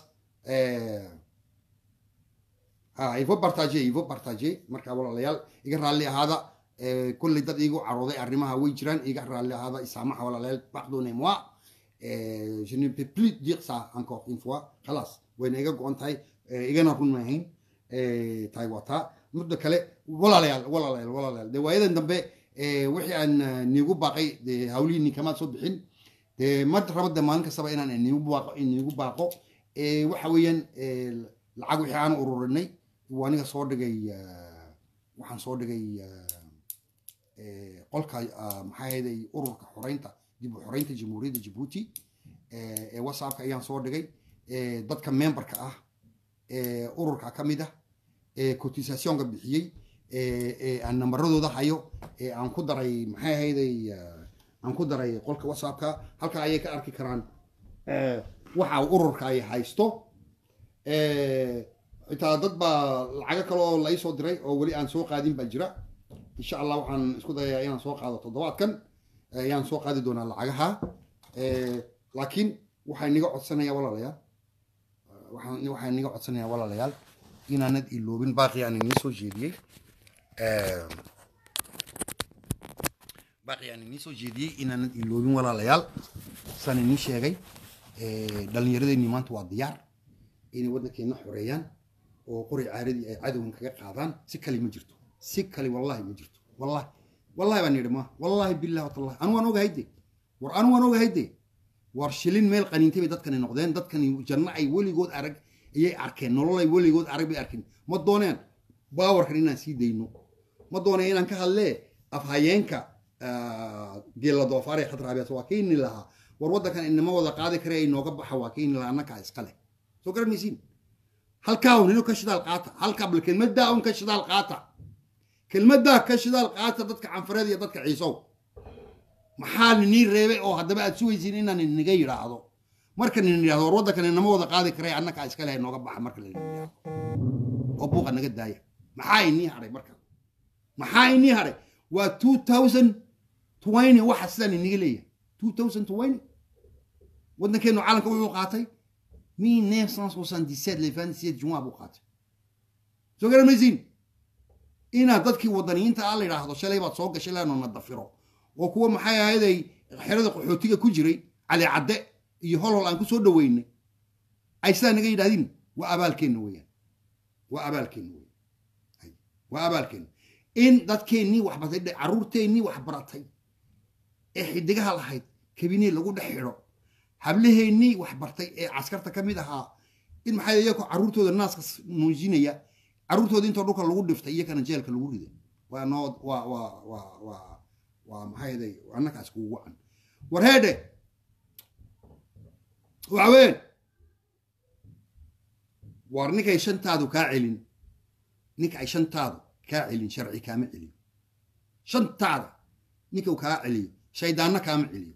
ha ivo bartaje ivo bartaje marka walaalayaal iga raalli ahaada كل dad igu carooday arrimaha way jiraan iga raalli ahaada isaamaxa walaalayaal pardonnez moi je ne peux plus dire ça encore une fois khalaas wayna iga go-an tahay igana run maahayn tahay waa taa muddo kale walaalayaal walaalayaal walaalayaal de waayadan dambe wixii aan niigu baaqay de hawlihii ninkamaad soo bixin de ma rabo de maalin kastaba inaan inigu baaqo inigu baaqo waxa weeyaan lacag wixii aan ururinay waa aniga soo dhigay waxaan soo dhigay qolka maxaa hayday ururka xoreynta dib u xoreynta jamhuuriyadda jabuuti ee whatsappka ayaan soo dhigay dadka memberka ah ururka ka mid ah ee cotisationka bixiyey ee ee aan nambaradooda hayo ee aan ku daray maxay ahayday eh, aan ku daray qolka whatsappka halka ayay ka arki karaan eh, waxa ururka ay haysto Eh, xitaa dad baa lacago kale oo la ii soo diray oo weli aan soo qaadin baa jira insha allah waxaan isku dayayaa inaan soo qaado toddobaadkan eh, ayaan soo qaadi doonaa lacagaha Eh, laakiin waxaan niga codsanayaa walaalayaal waxaan waxaan niga codsanayaa walaalayaal inaanad iloobin baaqi aan inii soo jeediyey Eh, baaqi aan inii soo jeediyey inaanad iloobin walaalayaal saan inii sheegay eh, dhallinyaradeenii maanta waa diyaar inay waddankeenna xoreeyaan oo qori caaradii ay cadowgan kaga qaadaan si kale ma jirto si kale wallahi ma jirto wallahi wallahi baan yidhi ma wallahi billahi watallahi anu waan ogahay de war anu waan ogahay de war shilin meel qaniintay bay dadkani noqdeen dadkani janno ay weligood arag ayay arkeen nolol ay weligood arag bay arkeen ma dooneen baawarkan inaan sii dayno ma dooneen inaan ka hadlee afhayeenka geela doofaare khadraabees waa keeni lahaa war waddankan inama wada qaadi kare ay nooga baxa waa keeni lahaa annakaa iska leh soo garanaysiin halkaa un inuu ka shidaal qaata halkaa bal kelmaddaa un ka shidaal qaata kelmaddaa ka shidaal qaata dadka canfareed iyo dadka ciisow maxaa ninii reebay oo haddaba aad sugaysiin inaan inaga yidhaahdo marka nin yidhahdo war waddankan inama wada qaadi karay annakaa iska leh nooga baxa marka la yidhahdo oo buuqa naga daaya maxaa inii hadhay marka maxaa inii hadhay waa two thousand twenty waxa sidaan iniga leeyahay two thousand twenty waddankeenu caalamka wuxuu qaatay 1977 le 27 juin buu qaatay soo garamaysiin inaad dadkii wadaniyiinta ah la yidhaahdo shalay baad soo gashay laano na dafiro oo kuwa maxay ahayday xerada qaxootiga ku jiray cali cadde iyo holhol aan ku soo dhaweynay ay sidaa naga yidhahdiin waa abaalkeenna weeyaan waa abaalkeenna weeyaan waa abaalkeenna in dadkeennii wax bartay carruurteennii wax baratay ee xidigaha lahayd kabinee lagu dhex xidho hablaheennii wax bartay ee caskarta ka mid ahaa in maxaa iyakoo carruurtooda naaska muujinaya carruurtooda intoo dhulka lagu dhiftay iyakana jeelka lagu riday waa noo waa waa waa waa waa maxaa yeelay annakaas kugu wacan war heedhe waxa weyn war ninkay shantaadu kaa celin ninka ay shantaadu kaa celin sharci kaama celiyo shantaada ninkau kaa celiyo shaydaanna kaama celiyo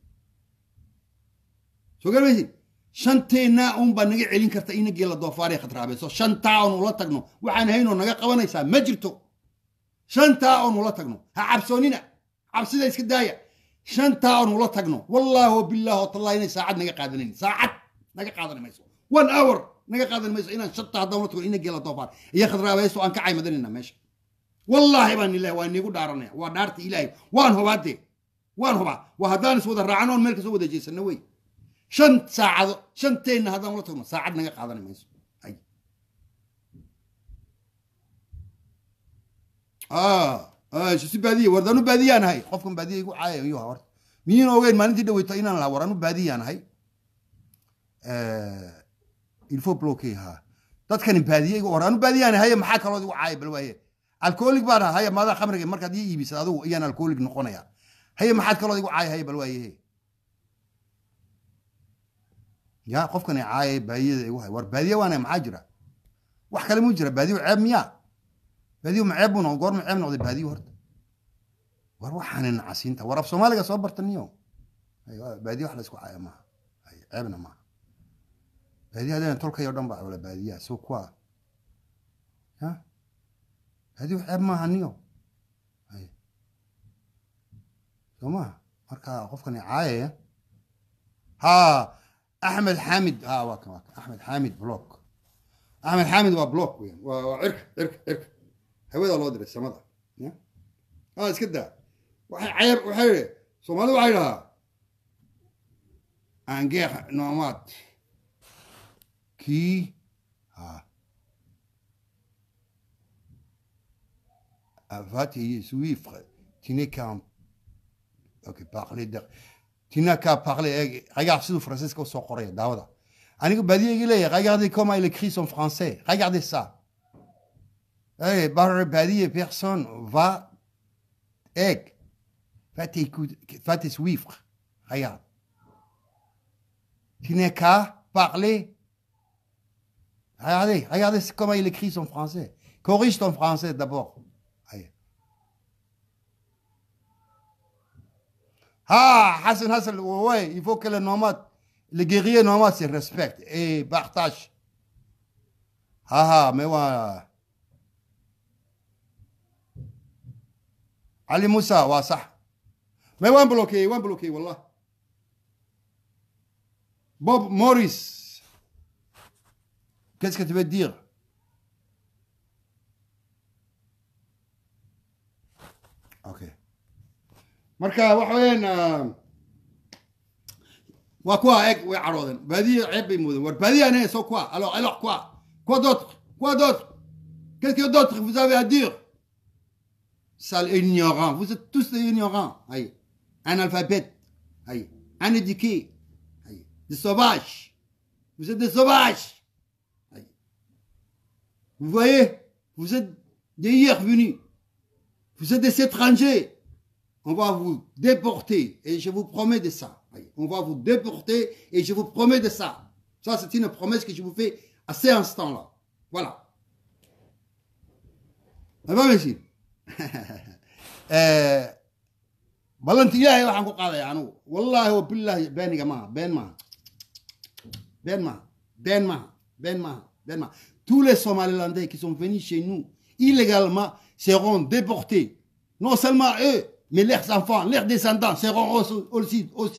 soo garmaysid shanteenna unbaa naga celin karta ina geela doofaaree khadraabeeso shantaa oon ula tagno waxaan haynoo naga qabanaysaa ma jirto shantaa oon ula tagno ha cabsoonina cabsida iska daaya shantaa oon ula tagno wallaahi bilaahi watallahi inay saacad naga qaadanayn saacad naga qaadan mayso one hour naga qaadan mayso inaan shanta haddaan ula tagno ina geela doofaar iyo khadraabeeso aan ka caymadanayna meesha wallaahi baan ilahi waa niigu dhaaranaya waa dhaarta ilaahay waan hubaadee waan hubaa waa haddaan is wada raacno oon meel kasoo wada jeesano wey shan saacado shanteenna haddaan ula tagno saacad naga qaadan mayso si baadiye war anu baadiyaan ahay qofkan baadiya igu caaya ayuu ahaa horta miyiin ogeyn maalintii dhaweyta inaan lahaa war anu baadiyaan ahay il faut bloquer ha dadkani baadiye igu war anu baadiyaan ahay maxaa kalood igu caaya bal waaye alcoholic baan ahaa haya maadaa khamriga markaad ii iibisad adigu ayaan alcoholic noqonaya haye maxaad kalood igu caaya haya bal waaye ya qofkani caaya baadiyada igu hay war baadiye waana maxaa jira wax kale muu jira baadiyo ceeb miyaa baadiyo ma ceeb buu noqday goorma ceeb noqday baadiyo horta war waxaana nacasiinta war af soomaaliga soo bartaniyo baadiyo wax laysku caaya maaha ceebna maaha baadiyo hadana tolkayo dhan baa wala baadiyaa soo kuwa ya baadiyo ceeb maaha niyo soo maha marka qofkani caayaya ha axmed xaamid ha waa kan waa kan axmed xaamid block axmed xaamid waa block weyan waa waa cirka cirka cirka hawada loo diray samada ya ha iska daa waxay ceeb waxay yidhi soomaalida waxay dhahaa angeex noomaad kii ha va te suivre tu n'es qu'un ok parler de tu n'as qu'à parler regarde siduu faransiiska usoo qoraya daawada anigu baadiyagii leeyahay regardez comment il écrit son français regardez ça hey, par baadiye personne va egg va t'écouter va te suivre regarde tu n'es qu'à parler regardez regardez comment il écrit son français Corrige ton français d'abord. Aïe. Ah, Hassan Hassan, ouais, il faut que le nomade, le guerrier nomade se respecte et partage. Ah ah, mais ouais. Ali Moussa, ouais, ça. Mais ouais, bloqué, ouais, bloqué, wallah. Bob Morris, qu'est-ce que tu veux dire Ok. marka waxa weeyaan waa kuwa eeg way caroodeen baadiya ceeb bay moodeen war baadiya ne soo quoi alors alors quoi quoi d'autre quoi d'autre qu'est-ce que d'autre vous avez à dire sale ignorant vous êtes tous des ignorants aïe analphabètes aïe inéduqués aïe des sauvages vous êtes des sauvages aïe vous voyez vous êtes des hier venus vous êtes des étrangers on va vous déporter et je vous promets de ça. On va vous déporter et je vous promets de ça. Ça, c'est une promesse que je vous fais à ces instants-là. Voilà. Ça va, monsieur ballanti ilaahay waxaan ku qaadaya anugu wallaahi wa billaahi beeniga maaha been maaha been maaha been maaha been maaha been maaha tous les somalilandais qui sont venus chez nous illégalement seront déportés non seulement eux mais leurs enfants, leurs descendants seront aussi, aussi,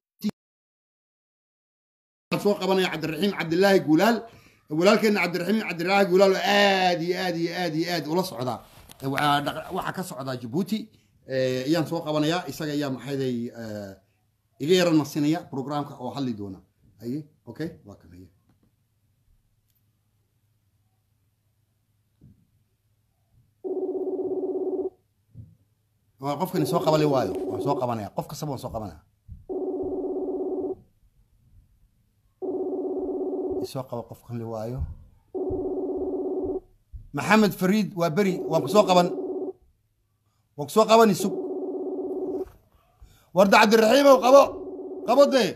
soo qabanaya cabdiraxiim cabdilaahi gulaal walaalkeena cabdiraxiim cabdilaahi gulaal oo aad iyo aad iyo aad iyo aad ula socdaa waxaa ka socdaa jabuuti ayaan soo qabanayaa isaga ayaa maxayday iga yara nasinaya programka oo hadli doona aye okay waa kan aye qofkani soo qabali waayo waan soo qabanaya qof kastaba waan soo qabanaya isoo qaba qofkan li waayo maxamed fariid waa beri waan ku soo qaban waan ku soo qaban isug warda cabdiraxiimow qabo qabo dee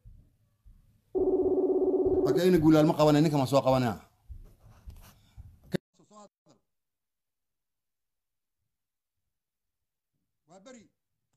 marka ina guulaal ma qabanay ninkan waan soo qabanaya بري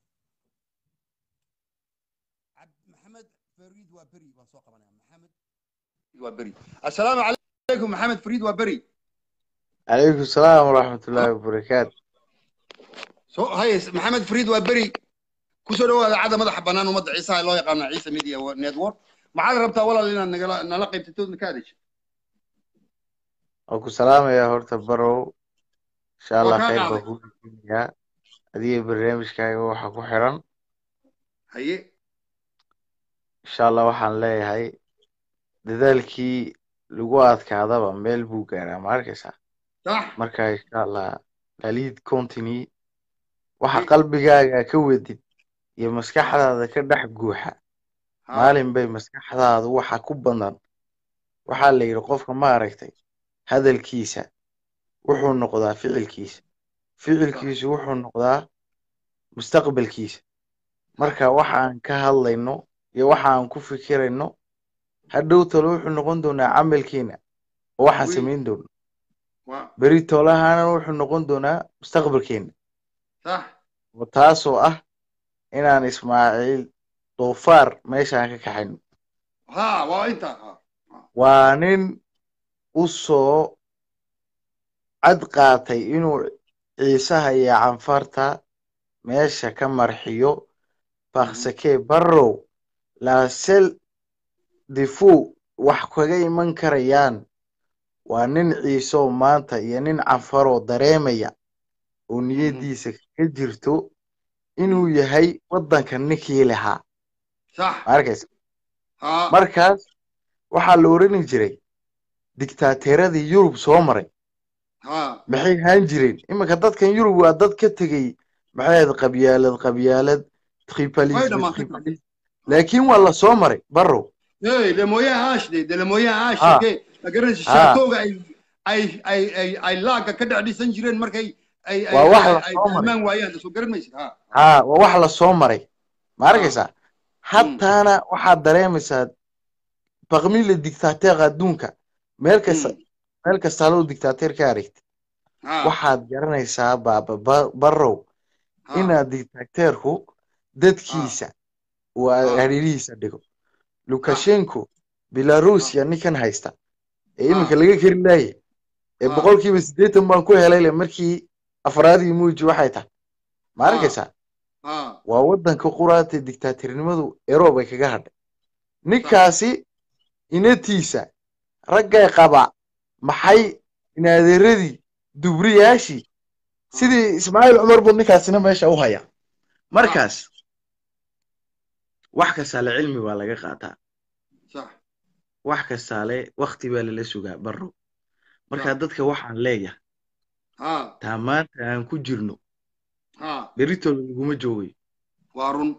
عبد محمد فريد وبري وسوق انا محمد وبري السلام عليكم محمد فريد وبري عليكم السلام ورحمة الله وبركاته سو هاي محمد فريد وبري كسر هو عاد مدح بنان ومدح عيسى الله يقام عيسى ميديا نتورك ما عاد ربطه ولا لنا نلقي بتتود كادش أكو سلام يا هورتا برو إن شاء الله خير بكون يا adiga barnaamijkaaga waxa ku xiran haye insha allah waxaan leeyahay dadaalkii lagu adkaadaba meel buu gaaraa ma arkaysaa sax marka insha allah laliid continue waxa qalbigaaga ka wedid iyo maskaxdaada ka dhex guuxa maalin bay maskaxdaadu waxa ku badan waxaa la yidhi qofka ma aragtay hadalkiisa wuxuu noqdaa ficilkiisa ficilkiisu wuxuu noqdaa mustaqbalkiisa marka waxa aan ka hadlayno iyo waxa aan ku fikirayno hadhow tole wuxuu noqon doonaa camalkiina oo waxaan samayn doono beri tolahana wuxuu noqon doonaa mustaqbalkeena oo taasoo ah inaan ismaaciil doofaar meeshaan ka kaxayno waa nin u soo cad qaatay inuu ciisaha iyo canfarta meesha ka marxiyo baksakee barrow laasel difu wax kaga iman karayaan waa nin ciiseoo maanta iyo nin canfaroo dareemaya oo niyaddiisa ka jirto inuu yahay waddanka ninkii lahaa maarkaysa markaas waxaa la odhani jiray diktaateeradii yurub soo maray maxay haan jireen iminka dadkan yurub waa dad ka tegey maxay ahayd qabyaalad qabyaalad tripalism tripalism laakiin waa la soo maray barrow le moyen hash de de le moyen hash ke magaranaysa shaatooga ay ay ay ay ay laaga ka dhex dhisan jireen markay ay ay waa wax la ay soo maray tilmaan waayaan soo garan maysid ha ha waa wax la soo maray ma arkaysaa hataana waxaad dareemaysaa baqmile dictateer adduunka meel kasta meel kasta haloo dictateer ka aragtid ha waxaad garanaysaa baaba Ba- barrow ha inaad dictateerku dadkiisa uu Ha. hareerihiisa dhigo lukashenko belarusia ninkan haysta ee iminka laga keri laaye ee Ha. boqolkiiba siddeetan baan ku helay le markii afraadii muuji waxay tahay ma Ha. arkaysaa ha waa waddanka quraata dictatornimadu eroob ay kaga hadhay ninkaasi inatiisa raggay qaba maxay inaadeeradii dubriyaashii sidii ismaaciil cumar buu ninkaasina meesha u haya markaas wax kastaale cilmi baa laga qaataa sax wax kastaale wakti baa lala sugaa barro marka dadka waxaan leeyahay ha taa maanta aan ku jirno ha beritooda laguma joogayo waa run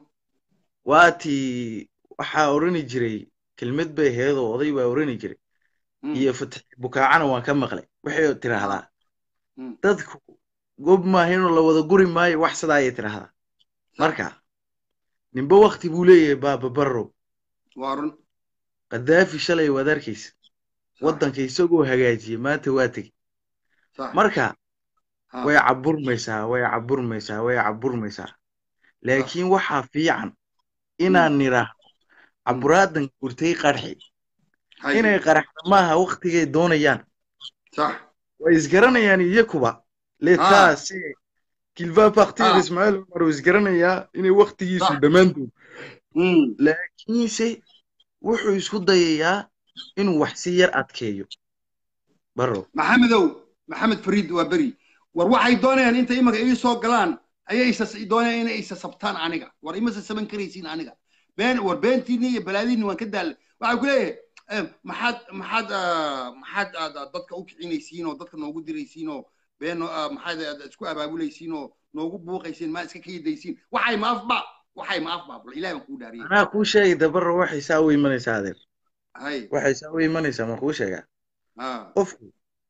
waatii waxaa orani jiray kelmad bay ahayd oo oday baa orani jiray Mm. iyo fatix bukaacana waan ka maqlay waxay tiraahdaa Mm. dadku gob maaha inuu la wada guri maayo wax sidaa ayay tiraahdaa marka ninba wakti buu leeyahay baaba barrow waa run kadaafi shalay waad arkaysa waddanka isagoo hagaajiyey maanta waa tegey sax marka ha way caburmaysaa way caburmaysaa way caburmaysaa laakiin waxaa fiican inaan nidhaahno caburaadan gurtay qarxi hay inay qaraxda maaha waktigay doonayaan sax way isgaranayaan iyakuba letaa se kilva partir Ah. ismaaciil cumar uu isgaranayaa inay waktigiisu Sax. dhammaantood Mm. laakiinse wuxuu isku dayayaa inuu wax si yar adkeeyo baro maxamedow maxamed fariid waa beri war waxay doonayaan intay imanka ii soo galaan ayay isa doonayaan inay isa sabtaan aniga war ima sasaban karaysiin aniga been war beentiinni iyo balaadiinni waan ka daallay waxay ku leeyahay eh, maxaad maxaad ah, maxaad aad aad dadka u kicinaysiin oo dadka noogu diraysiin oo been ah, maxaad aad isku abaabulaysiin oo noogu buuqaysiin maa iska kaydaysiin waxay ma afba waxay ma afba bal ilaah baan kuu dhaariyay anaa kuu sheegay dabaro waxay saa u imanaysaa adeer hay waxay saa u imanaysaa ma kuu sheegaa ha qofku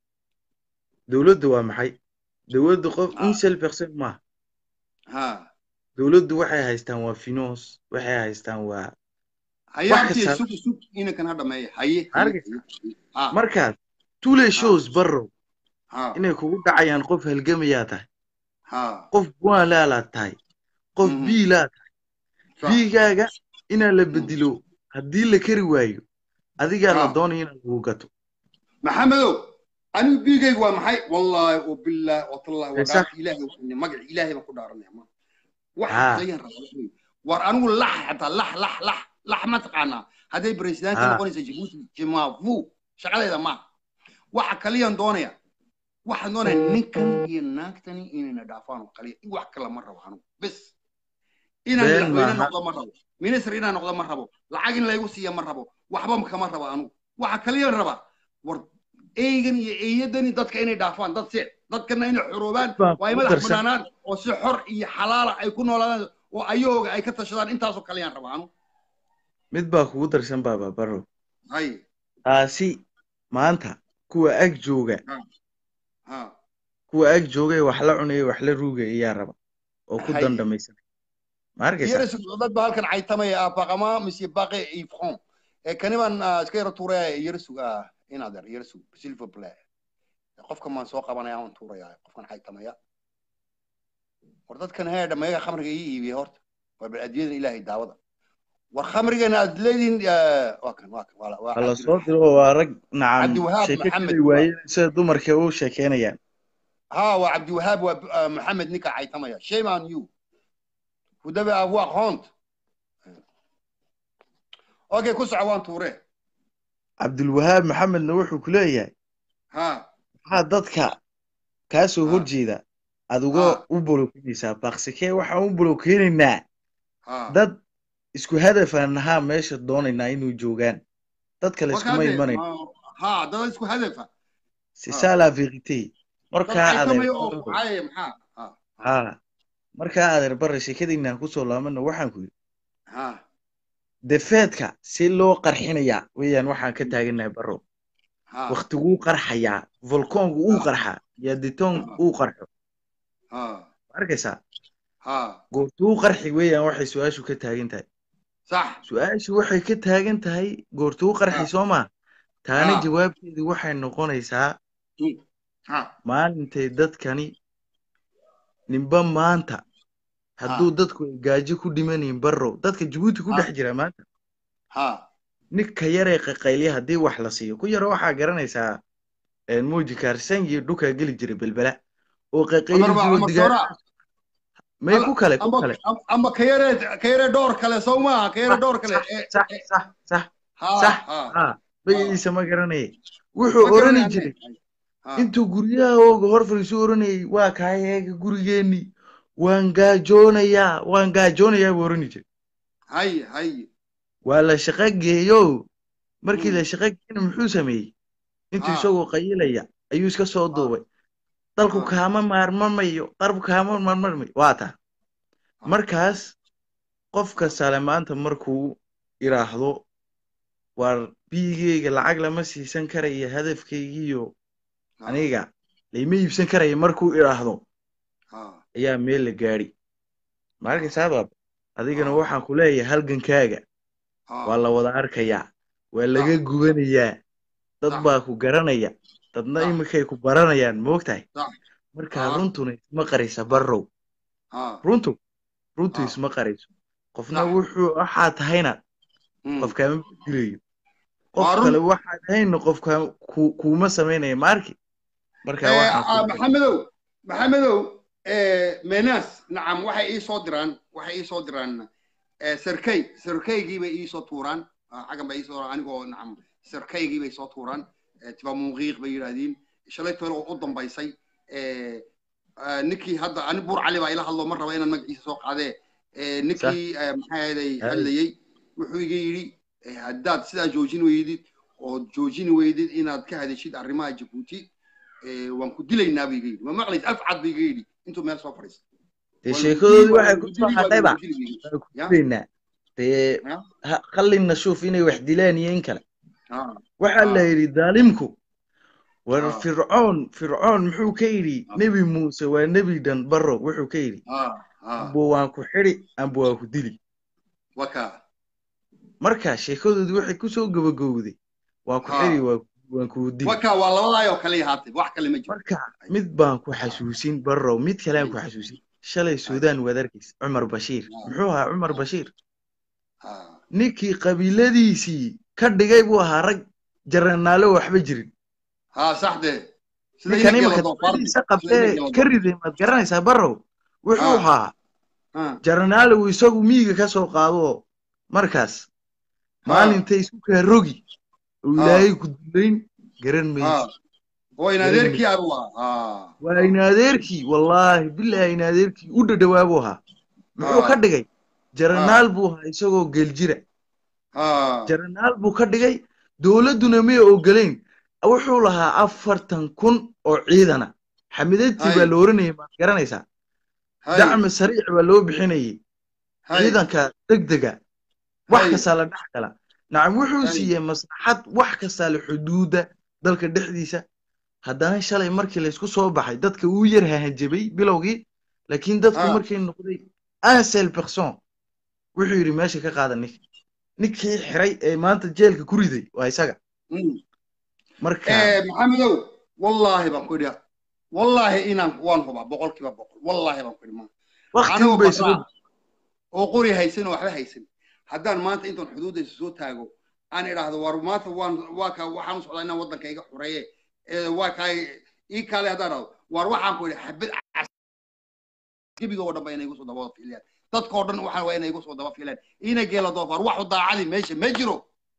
dowladdu waa maxay dowladdu qof Ah. un seul person maaha ha dowladdu waxay haystaan waa finance waxay haystaan waa hayaabtii kasta- sug sug inankan ha dhameeya haye haye, Arkaysa? haye. ha markaas tous les choses barrow ha inay kugu dhacayaan qof halgamayaa tahay ha qof bualaalaad tahay qof Mhm. biilaa tahay sax. biigaaga inaa la bedelo haddii la kari waayo adigaa la Ah. doonaya inaad lagu gato maxamedow anigu biigaygu waa maxay wallaahi wabilaahi watallahi Ee, sax. wadaarka ilaahay waxaan magaca ilaahay baan ku dhaaranaya ma Ah. waxa dayan rabaa waxa weeye, war anigu lax xataa lax lax lax lax ma taqaanaa hadday presidenti Ah. noqonaysa jabuuti jimavu shaqadeeda ma waxa kaliyaan doonaya waxaan doonaya ninkan iyo naagtani inayna dhaafaan oo kaliya wax kale ma rabo anigu bes inaan Been madaxweyne maaha. noqdo ma rabo minister inaan noqdo ma rabo lacag in laygu siiya ma rabo waxba kama rabo anigu waxa kaliyaan rabaa war eygan iyo eeyadani dadka inay dhaafaan dad se dadkana inay xoroobaan Baan waa ay ku madax darsan. banaanaan oo si xor iyo xalaala ay ku noolaadaan oo ayooga ay ka tashadaan intaasoo kaliyaan rabaa anigu mid baa kugu darsan baaba barrow hay taasi maanta kuwa ag jooga ha kuwa ag joogay wax la cunaya wax la ruugaya ayaa raba oo ku Hay. dandamaysan ma arkaysaa yeres dad baa halkan caytamaya ah baqama mise baqe ifron ee kani baan ah, iska yara tuuraya yeresug ah inaad yar yeresug silver play qofka maan soo qabanaya aan tuuraya qofkan caytamaya war dadkan hee dhamayaga khamriga ii iibiya horta war bal adiyada ilaahay daawada war khamrigana aad leedihin ah, waa kan waa kan waa waa hala cabdi- soo diro waa rag nacam Cabdiwahaab sheeko Maxamed. kali waayeen sida dumarka u sheekeynayaan ها وعبد الوهاب ومحمد نيكا عيتميا شيم on you ودبا ابو هونت اوكي كسع وان توريه cabdulwahaab maxamedna wuxuu ku leeyahay ها maxaa dadka kaa soo Ah. horjeeda aad uga Ah. u bolokeynaysaa baksikee waxaan u bolokeynaynaa ها dad isku hadafaan nahaa meesha doonaynaa inuu joogaan dad kale iskuma imanayn ها ده اسكو هدفه c'est Ah. ça la vérité markaa عيتميا adeer او عاي محا ها ha markaa adeer bare sheekadiinaan kusoo laabana waxaan ku yidhi ها defeedka si loo qarxinayaa weeyaan waxaan ka taaganahay barrow ها waktiguu qarxayaa volkoonku uu Ah. qarxaa iyo ditoon Ah. uu qarxo ها ma arkaysaa ها goortuu qarxi weeyaan waxay su-aashu ka taagan tahay صح su-aashu waxay ka taagan tahay goortuu qarxi Ah. soo maa taana Ah. jawaabteedu waxay noqonaysaa Mm. ha maalintay dadkani ninba maanta hadduu dadku ay gaajo ku dhimanayin barrow dadka jabuuti ku Ha. dhex jira maanta ha ninka yaree qaqaylya haddii wax la siiyo ku yaro waxaa garanaysaa een, muuji kaarsangi dhukaa geli jiray belbela oo qaqayli Cumar baa jiro Cumar digaag Soora. may ku kale ku amba kale am- amba ka yare ka yare dhowr kale soo maaha ka yare dhowr kale ee- sax ee- sax sax ha sax ha ha magaciisa ma garanayay wuxuu Ma orani garanayaan. jiray Ha. intuu guryaha ooga hor fadhiisu oranayay waa kaayeega gurigeenni waan gaajoonayaa waan gaajoonayaa buu orani jiray hay hay waa la shaqo geeyo markii Mm. la shaqo geeyna muxuu sameeyey intuu Ah. isagoo qayilaya ayuu iska soo duubay dalku Ah. kaama maarmamayo dalku kaama maarmamayo waa taa Ah. markaas qofka sale maanta markuu idhaahdo waar biyigeyga lacag lama siisan karayo hadafkaygiiyo Ha. aniga layma iibsan karayo markuu idhaahdo ha ayaa meel la gaadhi markaysaa baab adigana Ah. waxaan ku leeyahay halgankaaga ha waa la wada arkayaa waa laga gubanayaa dad Sax. baa ku garanaya dadna Sax. iminkay ku baranayaan moogtahay Sax. markaa Ah. runtuna isma qaraysa barrow ha runtu runtu Ah. isma qarayso qofna Sax. wuxuu waxaa tahayna Mm. qofkaama dilayo Waa qof run. kale waxaa tahayna qofka ku- kuuma samaynaya maarki marka Eh, waxaan ah, ku- maxamedow maxamedow eh, menas nacam waxay ii soo diraan waxay ii soo diraan eh, sarkay sarkaygii bay ii soo tuuraan Ah, xaggan bay ii soo anigoo nacam sarkaygii bay soo tuuraan Eh, tiba muuqiiq bay yidhaahdeen shalay tole oo u dambaysay eh, ah, ninkii hadda ani buur cali baa ila hadlo ma raba inaan magaciisa soo qaadee Eh, ninkii eh, maxaa yeelay Hay. hadlayey wuxuu iga yidhi eh, haddaad sidaa joojin weydid oo joojini weydid inaad ka hadashid arrimaha jabuuti eh, waan ku dilaynaa buu iga yidhi ma maqlays afcad buu iga yidhi intuu meel soo fadhiista dee Waa lagu sheekadoodii dili, waa waxay lagu ku soo dili, waa hadhayba lagu dili buu iga yidhi. waa ku Ya. dilaynaa dee Ya. ha- khallina shuuf inay wax dilaan iyo in kale Ah, waxaa la Ah. yidhi daalimku war Ah. fircoon fircoon muxuu ka yidhi Ah. nebi muuse waa nebi dhan barrow wuxuu ka yidhi ah, ah, amba waan ku xidhi amba waan ku dili waka marka sheekadoodii waxay ku soo gabagowday waan ku Ah. xidhi waa- waan ku dili waka waa labadaayoo kale yahaatay wax kale ma jiro marka mid baan ku xasuusin barrow mid kalean ku xasuusin shalay suudaan waad arkaysa cumar bashiir Ah. muxuu ahaa cumar bashiir Ah, ninkii qabiiladiisii ka dhigay buu ahaa rag jaranaalo waxba jirin ah, sax de sida ninkan inagii imika la doofaartay. dafadiisa Sida qabtee inagii la ka riday maad garanaysaa barrow wuxuu Ah. ahaa Ah, jaranaale uu isagu miyiga ka soo qaado markaas maalintay isu kaa rogi uu Ah. ilaahay ku dullayn garan ah. maysid oo in adeerkii abu ah waa in adeerkii wallaahi bilaahi in adeerkii u dhadhawaa buu ahaa muxuu Ah. ka dhigay jaranaal buu ahaa isagoo geeljira ah jaranaal buu ka dhigay dowladduna may ogolayn wuxuu lahaa afartan kun oo ciidana xamidatii Hay. baa la oranayay maad garanaysaa hay, dacmi sariic baa loo bixinayay hay, ciidanka degdega wax Hay. kastaa la dhex gala nacam wuxuu Hay. siiyey maslaxad wax kastaa la xuduuda dalka dhexdiisa haddana shalay markii laysku soo baxay dadka uu yar hahanjabay bilowgii laakiin dadku Ah. markay noqday un seul person wuxuu yidhi meesha ka qaada ninka ninkii xiray ee maanta jeelka ku riday waa isaga Mm. marka Eh, maxamedow wallaahi baan ku idhi wallaahi inaan waan hubaa boqolkiiba boqol wallaahi baan ku idhi maanta waqti anigoo bay basraa soo oo qori haysan oo waxba haysan haddaan maanta intaan xuduudaysa soo taago aan idhaahdo war maanta waan waa ka waxaan u socdaa inaan waddanka iga xureeye ee waa kaa ii kaale haddaan idhaahdo war waxaan ku idhi xabad cas- gebiga oo dhan ba inay igu soo daba fiilayaan dadkoo dhan waxaan waa inay igu soo daba fiilayaan ina geela doofaar waxu daacadi meesha ma jiro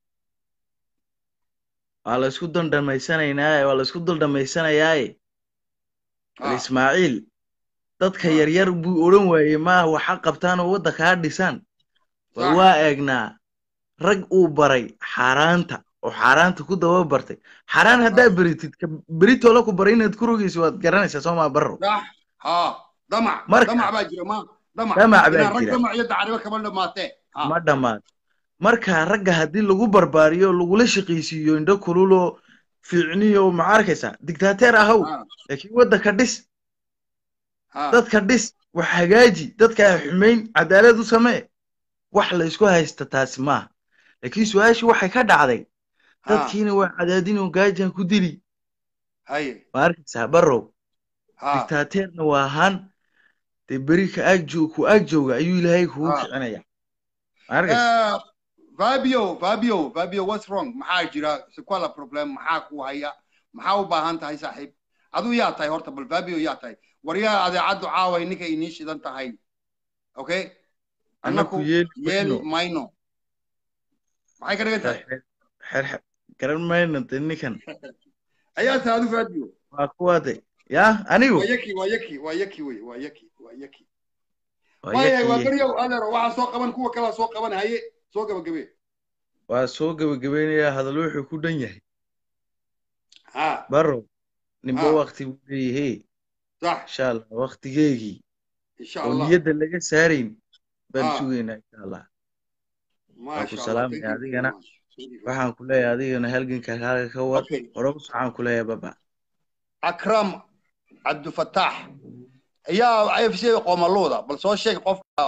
waa la isku dandhamaysanaynaaye waa la isku daldhamaysanayaaye bal Ah, ismaaciil dadka Ah. yaryar buu odhan waayey maaha waxa qabtaan oo wadda kaa dhisaan bal sax. waa eegnaa rag uu baray xaaraanta oo xaaraanta ku daba bartay xaaraan haddaa beritid ka beritoola ku baray inaad ku rogayso waad garanaysaa soo maa barro sax ha damac Marka- damac baa jira ma damac Damac baa inaan rag jira. damac iyo dacribo kama dhamaatee ha ma dhammaad marka ragga haddii lagu barbaariyo lagula shaqaysiiyo indho kululoo fiicniyo ma arkaysaa digtaateer ahow ha laakiin waddanka dhis ha dadka dhis wax hagaaji dadka ha xumayn cadaalad u samee wax la isku haysta taasi maaha laakiin su-aashii waxay ka dhacday ha dadkiina waa cadaadin oo gaajaan ku dili haye ma arkaysaa barrow ha dictateerna waa ahaan dee beri ka ag joog ku ag jooga ayuu ilaahay kugu Ah. kicinaya ma arkaysaa Eh, fabio fabio fabio what's wrong maxaa jira sequala problem maxaa ku haya maxaa u baahan tahay saaxiib aduu yaa tahay horta bal fabio yaa tahay war yaa adeecaddu caaway ninka inii shidan tahay okay annaku annaku yeeli yeeli mayno mayno maxay ka dhigan tahay xer garan mayno de ninkan ayaa tahay adu fabio waa kuwaade yaa anigu waa yaki waa yaki waa yaki wey waa yaki waa yaki waa waayahay waa yakiye beryow adeero waxaa soo qaban kuwa kalaa soo qaban haye soo gabagabe waa soo gebagabaynayaa hadal wuxuu ku dhan yahay ha barrow ninba Ah. wakti buu leeyahay sax insha allah waktigeegii insha oo allah niyadda laga saarayn baan Ah. sugaynaa insha allah maasha ku allah salaamaya thank you very adigana. much. Thank you very waxaan ku leeyahay adigana halganka kaaga ka wad Okay. hore u socaan ku leeyahay baba akram cabdifataax ayaa afc qoomaluuda bal soo sheeg qofka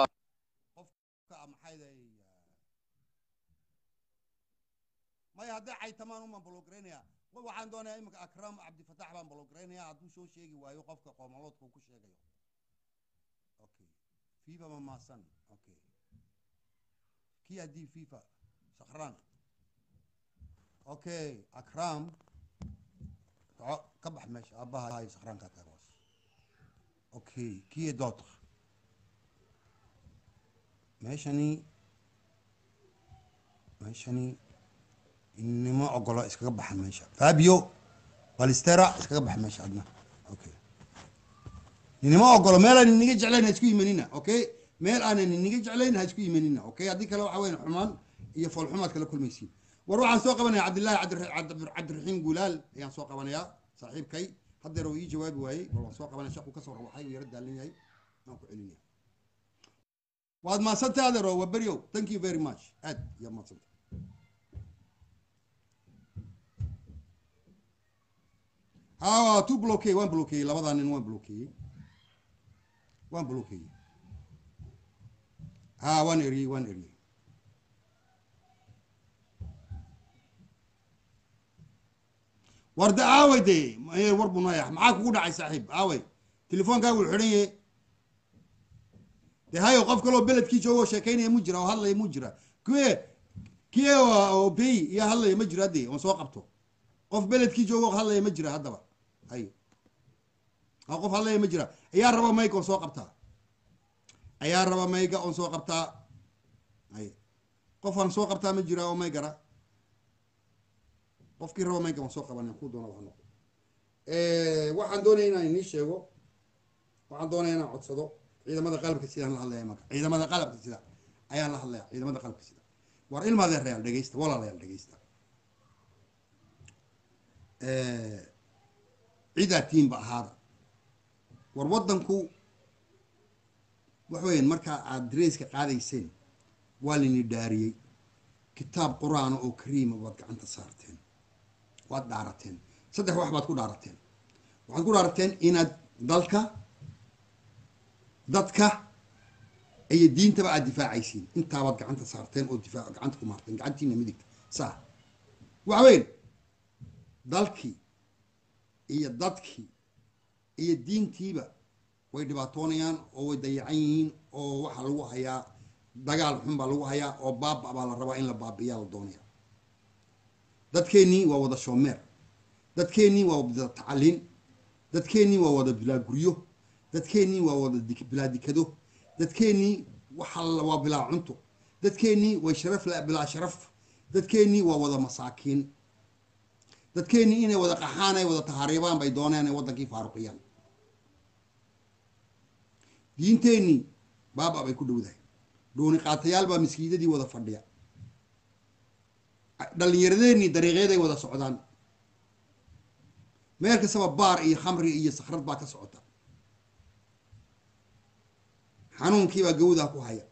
maya hadday caytamaan umaan bologaraynaya waxaan doonayaa imika akram cabdifataax baan bologaraynaya hadduu soo sheegi waayo qofka qoomaluudka uu ku sheegayo okay fifa ma maasan okay kii haddii fifa sakhraan okay akram soco ka bax meesha aabbaha iyo sakhraankaa taag hoos okay kii doodka meeshani meeshani inima ogolo iskaga baxa meesha fabio balistera iskaga baxa meesha adna okay inima ogolo meel aan iniga jeclayn ha isku yimanina okay meel aanan iniga jeclayn ha isku yimanina okay haddii kale waxa weyn xumaan iyo foolxumaad kala kulmaysiin war waxaan soo qabanaya cabdillaahi cabdi- cabdi- cabdiraxiim gulaal ayaan soo qabanayaa saaxiibkay haddeer uu ii jawaabi waayey bal waan soo qabanaya shaquu ka soo rawaxay uu yara daalin yahay waan ku celinaya waad mahadsantay adeero waa beryow thank you very much aad yaa mahadsantay ha tu blokeey waan blokeeyey labadaa nin waan blokeeyey waan blokeeyey ha waan eriyey waan eriyey warda aaway dee eh, war buu nooyax maxaa kugu dhacay saaxiib aaway telefoonkaagu uu xidhan yahe dee hayo qof kaloo beledkii jooga oo sheekaynaya mu jira oo hadlaya mu jira kuwe kie oo bey iyo hadlaya ma jira haddee oon soo qabto qof beledkii jooga oo hadlaya ma jira haddaba hayo ha qof hadlaya ma jira ayaa raba mayga oon soo qabtaa ayaa raba mayga oon soo qabtaa hayo qof aan soo qabtaa ma jira oo maygara qofkii raba mayga waan soo qabanaya ku doona waa noqo waxaan doonaya inaan inii sheego waxaan doonaya inaan codsado ciidamada qalabka sidaan la hadlaya marka ciidamada qalabka sida ayaan la hadlaya ciidamada qalabka sida war ilmaadee reyaal dhegeysta walaalayaal dhegeysta cidaa tiimba ahaada war waddanku wax weeyaan markaa aad dareyska qaadayseen waa lini dhaariyey kitaab qur-aana oo kariima baad gacanta saarteen waad dhaarateen saddex wax baad ku dhaarateen waxaad ku dhaarateen inaad dalka dadka iyo diintaba aad difaacaysiin intaabaad gacanta saarteen oo difaac gacanta ku maarteen gacantiina midigta saa waxa weyn dalkii iyo dadkii iyo diintiiba way dhibaatoonayaan oo way dayacan yihiin oo waxaa lagu hayaa dagaal xun baa lagu hayaa oo baaba baa la rabaa in la baabiyaa la doonaya dadkeennii waa wada shoomeer dadkeennii waa wada tacaliin dadkeennii waa wada bilaa guryo dadkeennii waa wada dik- bilaa dikado dadkeennii waxa la- waa bilaa cunto dadkeennii way sharaf la bilaa sharaf dadkeennii waa wada masaakiin dadkeennii inay wada qaxaan ay wada tahaariibaan bay dooneen ay waddankii faaruqiyaan diinteennii baaba bay ku dhowdahay dhuuni qaatayaal baa miskiidadii wada fadhiya dhallinyaradeenii dariiqyaday wada socdaan meel kastaba baar iyo khamri iyo sakhrad baa ka socota xanuunkii baa gawdaa ku haya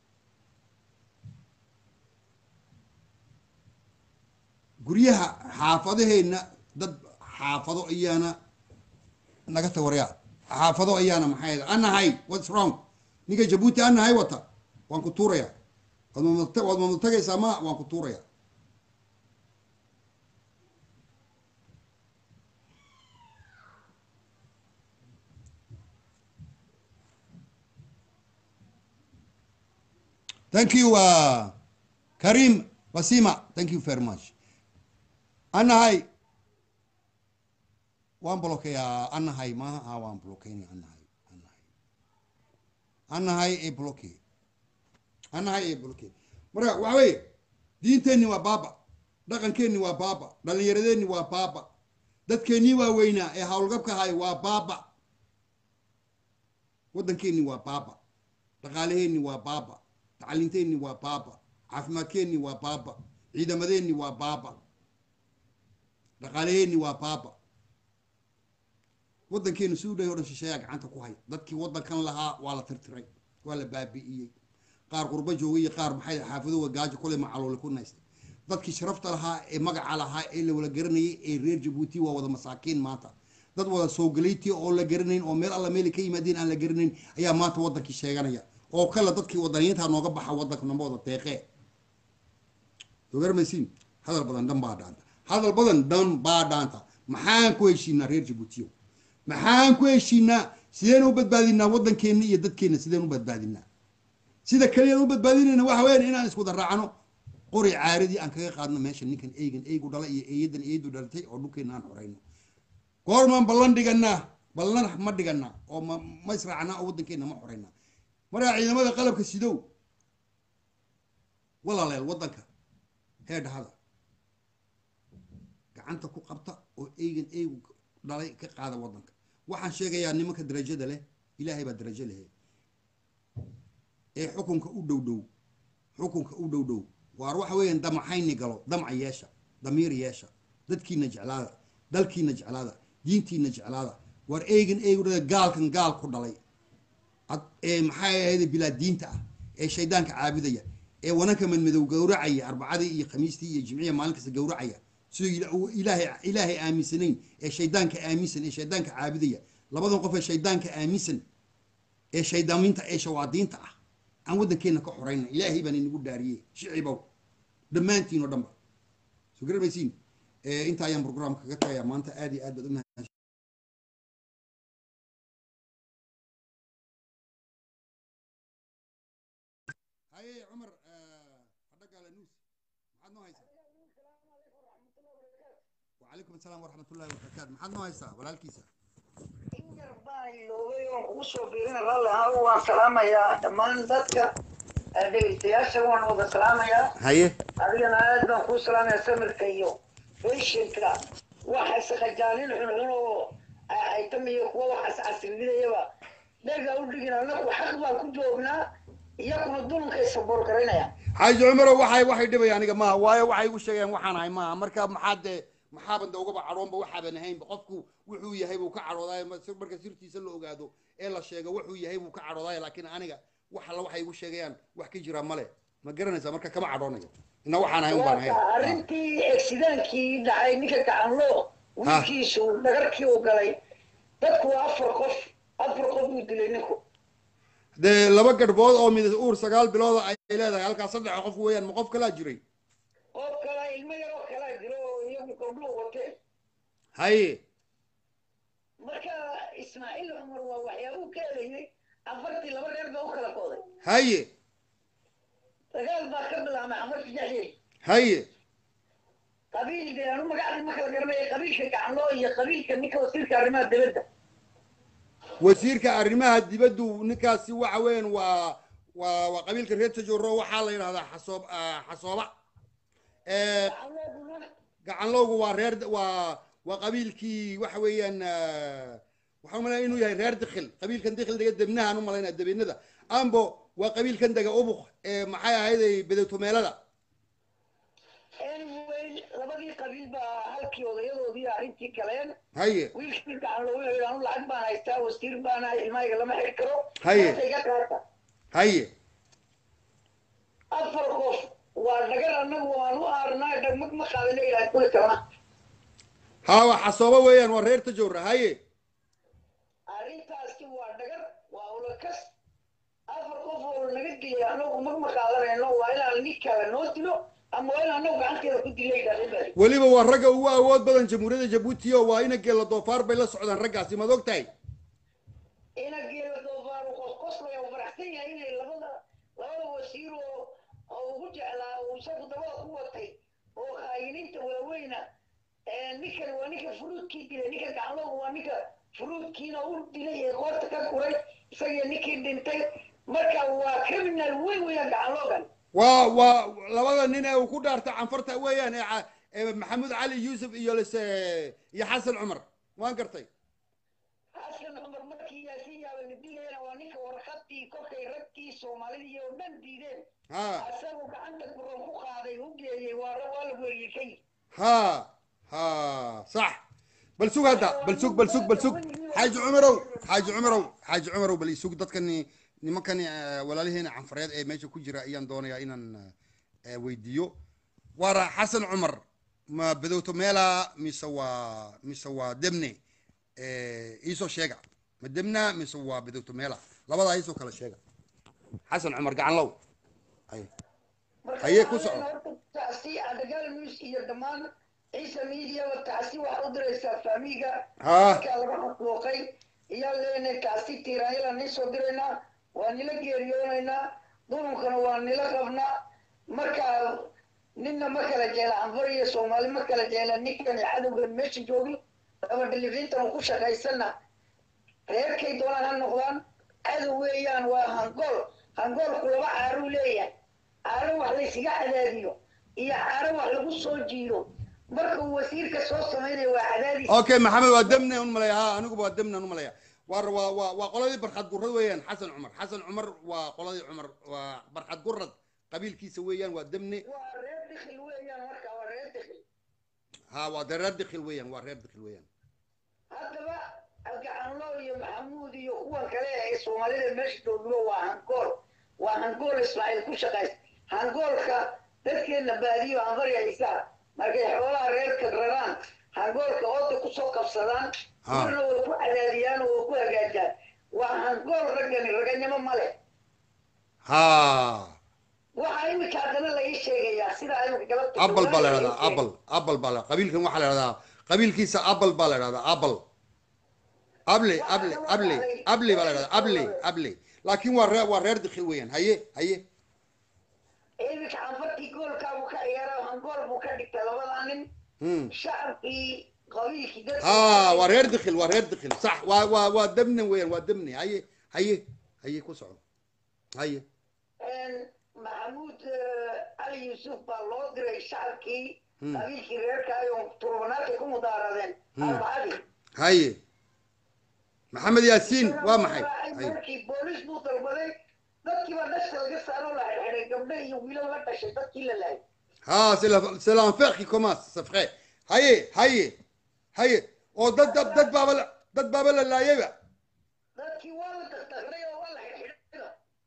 guryaha xaafadaheenna dad xaafado ayaana naga tawaryaa xaafado ayaana maxay anahay what's wrong ninka jabuuti anahay wata waan ku tuurayaa waad mamad- waad mamad tagaysaa ma waan ku tuurayaa thank you uh, karim basima thank you very much anahay waan blokeeyaa anahay maaha ah waan blokeynaya anahay anahay anahay ee bloke anahay ee bloke marka waxa weeye diinteenni waa baaba dhaqankeenni waa baaba dhallinyaradeenni waa baaba dadkeennii waa weynaa ee howlgabka ahay waa baaba waddankeenni waa baaba dhaqaalaheenni waa baaba tacliinteenni waa baaba caafimaadkeenni waa baaba ciidamadeenni waa baaba dhaqaalaheenni waa baaba waddankeenu si u dhahay o dhan shisheeyaa gacanta ku hay dadkii waddankan lahaa waa la tirtiray waa la baabi'iyey qaar qurbo joogay iyo qaar maxay xaafadowa gaajo kule macaloole ku naystay dadkii sharafta lahaa ee magaca lahaa ee la wada garanayay ee reer jabuuti waa wada masaakiin maanta dad wada soogalayti oo la garanayn oo meel alla meeli ka yimaadeen aan la garanayn ayaa maanta waddankii sheeganaya oo kale dadkii wadaniyiinta nooga baxa waddanka namba wada deeqee soo garamaysiin hadal badan dhan baa dhaanta hadal badan dhan baa dhaanta maxaan ku heshiinaa reer jabuutiyo maxaan ku heshiinaa sideen u badbaadinaa waddankeenna iyo dadkeenna sideen u badbaadinaa sida kaliyaan u badbaadinayna waxa weyaan inaan iskuda raacno qori caaradii aan kaga qaadno meesha ninkan eygan eygu dhala iyo eeyadan eeyadu dhalatay oo dhulkeena aan xoreyno goormaan ballan dhiganaa ballan ma dhiganaa oo ma ma israacnaa oo waddankeena ma xoreynaa markaa ciidamada qalabka sidow walaaleel waddanka heedhahada gacanta ku qabta oo eygan eygu dhalay ka qaada waddanka waxaan sheegayaa nimanka darajada leh ilaahay baa darajo lehe ee xukunka u dhow dhow xukunka u dhow dhow waar waxa weeyaan damaxayni galo damca yeesha damiir yeesha dadkiina jeclaada dalkiina jeclaada diintiina jeclaada waar eygan eygu dhala gaalkan gaal ku dhalay ee maxay ahayd bilaa diinta ah ee shaydaanka caabudaya ee wananka madmadow gowracaya arbacadii iyo khamiistii iyo jimciya maalin kasta gowracaya sidoo ilaahay ilaahay aaminsanayn ee shaydaanka aaminsan ee shaydaanka caabudaya labadan qof ee shaydaanka aaminsan ee shaydaaminta ee shawaadiinta ah aan waddankeena ka xorayna ilaahay baan inagu dhaariyey shicibow dhammaantiin oo dhanba soo garamaysiin inta ayaan programka kaga tagayaa maanta aad iyo aad baad umahad haye cumar hadhagaala nuus maxaad noo haysaa وعليكم السلام ورحمة الله وبركاته محمد نويسا ولا الكيسة ugu soo biirina raalli ahaan waan salaamayaa dhammaan dadka dhegeystayaasha waan wada salaamayaa هاي adigana aad baan kuu salaamayaa samirka iyo beshinka waxa isqajaalin xunxun oo aytamiyo kuwa waxaas casrinidayaba dhega u dhigin anagu xaq baan ku joognaa iyakuna dulunka isaboor garaynaya حاج عمر waxay waxay dhibay aniga ma waayo waxay igu sheegeen waxaan ahay ma marka maxaad maxaaban ugaba cadhoonba waxaaban ahaynba qofku wuxuu yahay buu ka cadhoodaay marka sirtiisa la ogaado ee la sheego wuxuu yahay buu ka cadhoodaay laakiin aniga wax alla waxay igu sheegayaan wax ka jira male ma garanaysaa marka kama cadhoonayo ina waxaan ahayn baan ahayn arrintii accidentkii dhacay ninka gacanloo wiilkiisu dhagarkii uu galay dadku waa afar qof afar qof buu dilay ninku dee laba gadhbood oo mid uur sagaal bilooda ay leedahay halkaas saddex qof weeyaan ma qof kalaa jiray qof kale ilmo yaroo kalaa jiro oo iyagu gabdhuhu wateen haye marka ismaaciil cumar waa waxyaabuu ka elayay afartii laba reer baa u kala kooday haye dagaal baa ka bilaamay afartii dhexdeed haye qabiil dee anu magacdii ma kala garanaya qabiilka gacanloo iyo qabiilka ninka wasiirka arrimaha dibadda wasiirka arrimaha dibaddu ninkaasi waxa weeyaan waa waa waa qabiilka reer tajoro waxaa la yidhahdaa xasoob xasooba gacanlooduna gacanlowgu waa reer waa waa qabiilkii waxa weeyaan waxaan umalaya inuu yahay reer dikhil qabiilkan dikhil dega debnahaan u malaynaa debenada ambo waa qabiilkan dega ubuk ee maxay ahayday bedetomeelada anyway labadii qabiil baa halkii odayadoodii arrintii galeen haye wiilkii gacanloo wuxuu yidhi anu lacag baan haystaa wasiir baan ahay ilmahayga lama xiri karo Haye. maanta iga qaata haye afar qof waa dhagar annagu waan u aarnaa dhagmag ma qaadana ilahay kuli kalna haa waa xasooba weeyaan waa reer tajora haye arrintaasi waa dhagar waa ulakas afar qof oo naga dilay annagu mag ma qaadanayno waa inaan nin kale noo dilo ama waa in annagu gacanteeda ku dilay dhaqibadi weliba waa ragga ugu awood badan jamhuuriyadda jabuuti oo waa ina geela doofaar bay la socdaan raggaasi maad og tahay ina geela doofaar uu qosqoslaya uu faraxsan yahay inay labada labada wasiir oo oo ugu jeclaa uu isagu dabada ku watay oo khaayiniinta waaweyna ninkan waa ninka furuudkii dilay ninka gacloogu waa ninka furuudkiina u dilay ee qoorta ka kuray isagii ninkii dhintay marka waa criminal weyn weeyaan gacloogan waa waa labada nin ee uu ku dhaarta canfarta weeyaan ee ca- ee maxamuud cali yuusuf iyo lise iyo xasan cumar waan gartay xasan cumar markii yaasiin yaaba la dilayana waa ninka warqadii kolkay ragkii soomaalidii oo dhan diideen ha isagu gacanta guran ku qaaday u geeyey waa waa la weeriyey kay ha ha sax bal sug hadda bal sug bal sug bal sug xaaji cumarow xaaji cumarow xaaji cumarow bal isug dadkani nimankani eh, walaalihiina canfareed ee meesha ku jira ayaan doonayaa inaan eh, weydiiyo waara xasan cumar ma badowto meela mise waa mise waa demne Eh, iisoo sheega ma demna mise waa badowto meela labadaa iisoo kala sheega xasan cumar gacanlow Ay. Haye, ku soco. tacsi adagaal news iyo dhammaan ciise mediaba tacsi waxaa u diraysaa faamiga Ha. markaa laga xaquuqay iyaa leenahay tacsi tiiraanyala nii soo diraynaa waa nila geeriyoonaynaa dununkana waa nila qabnaa markaa ninna ma kala jeela anfar iyo soomaali ma kala jeela ninkan cadowgan meesha joogi ama dhilifintan ku shaqaysana reerkay doonaan ha noqdaan cadow weeyaan waa hangool hangoolku laba caaruu leeyahay caaro wax laysiga cadaadiyo iyo caaro wax lagu soo jiido marka uu wasiirka soo samaynayo waa cadaadis okay maxamed waa demne un malaya ha aniguba waa demne un malaya waa waa waa waa qoladii barxad gurad weeyaan xasan cumar xasan cumar waa qoladii cumar waa barxad gurad qabiilkiisa weeyaan waa demne waa reer dikhil weeyaan marka waa reer dikhil ha waa de reer dikhil weeyaan waa reer dikhil weeyaan haddaba gacanlo iyo maxamuud iyo kuwan kale ee soomaalida meesha joogiba waa hangool waa hangool ismaaciil ku shaqays hangoolka dadkeena baadiyo anfari haysaa markay xoolaha reerka raraan hangoolka ooda kusoo qabsadaan Ha. marna way ku cadaadiyaan oo way ku hagaajaan waa hangool raggani raganimo male ha waxaa imika haddana laii sheegayaa sidaa imika galabta abal baa la laii idhahdaa sheegay. abal abal baa la qabiilkan waxaa la idhahdaa qabiilkiisa abal baa la idhahdaa abal able able able able baa la idhahdaa able able laakiin waa reer waa reer dikhil weeyaan haye haye imika anfartii goolkaabu ka ciyaara hangool buu ka dhigtay labadaa nin hmm shacabkii qabiilkii dadka ha waa reer dikhil waa reer dikhil sax waa waa waa demne weeyaan waa demne haye haye haye ku soco haye maxamuud cali yuusuf baa loo diray shacabkii Hmm. qabiilkii reerkaayo turbanaadkay ku mudaaradeen arbacadii haye maxamed yaasiin waa maxay haye markii booliis buu dalbaday dadkiiba dhashta laga saaro la xidhay gabdho iyo wiilal la dhashay dadkii la laayay Ah, c'est la- c'est l'enfer qui commence, c'est vrai. Haye, haye, haye. Oh, dad, dad, dad baaba la, dad baaba la laayayba. dadkii waa la dakdakray oo waa la xidhxidhay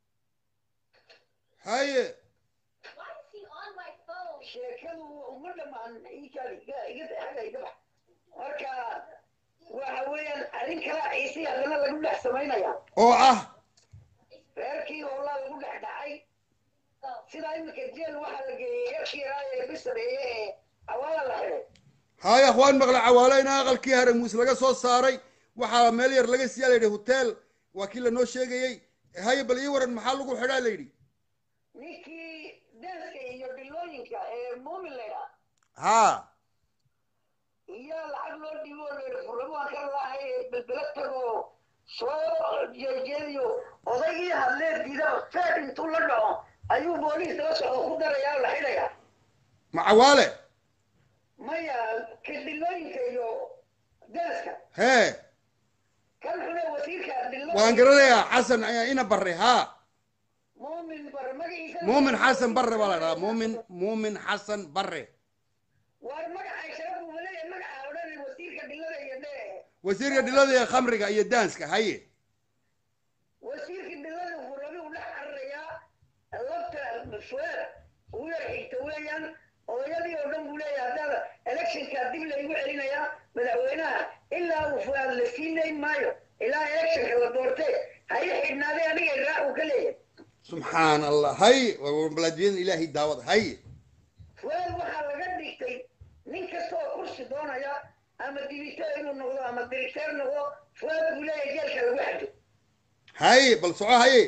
Haye. Why is he on my phone? sheekadu uma dhamaan iikaadi iga iga xaga iga bax marka waxa weeyaan arrin kala ciisi haddana lagu dhex samaynayaa Oo ah. reerkii hoolaa lagu dhex dhacay sidaa imika jeel waxaa la geeyey reerkii yaraa ee bisareeye ee awaala la xidhay Haye, akhwaan maqla cawaale in aqalkii haramuus laga soo saaray. Waxaa meel yar laga siyaa la yidhi hotel. Waa kii lanoo sheegayey. Haye, bal ii waran maxaa lagu xidhaa la yidhi. ninkii daaska iyo dhilooyinka ee muumin laydhaa Ha. iyo lacag loo dhiibo layidhi furlamo aan ka laahay ee belbela tagoo soo jeejeediyo odaygii hadlee diidaba feed intuu la dhaco ayuu booliis daba socdo ku darayaa oo la xidhayaa Ma cawaale. maya kadhilooyinka iyo daaska Hee. kan xune wasiirka dhilooyinka Waan garanayaa Xasan ayaa ina barre. Ha. muumin bar magaciisa Muumin Xasan Barre baa la dhahaa. Muumin, Muumin Xasan Barre. war magaca sharaf buu leeyahay magaca odhan wasiirka dhilada iyo dhee Wasiirka dhilada iyo khamriga iyo daanska. Haye. wasiirka dhilada furabi u dhex cararayaa labta fueer ugu yar xigta weeyaan odayadii oo dhan buu leeyahay haddana electionka dib laygu celinayaa madaxweynaha ilaa uu fuaad la siinayn maayo ilaa electionka la doortee hayi xidhnaadee aniga raac uu ka leeyahay subxaan allah hay balaadiyada ilaahay daawada hay fuaad waxaa laga dhigtay nin kasta oo kursi doonaya ama dibiteer inuu noqdo ama dirigteer noqdo fuaad buu leeyahay jeelka lagu xado hay bal soco haye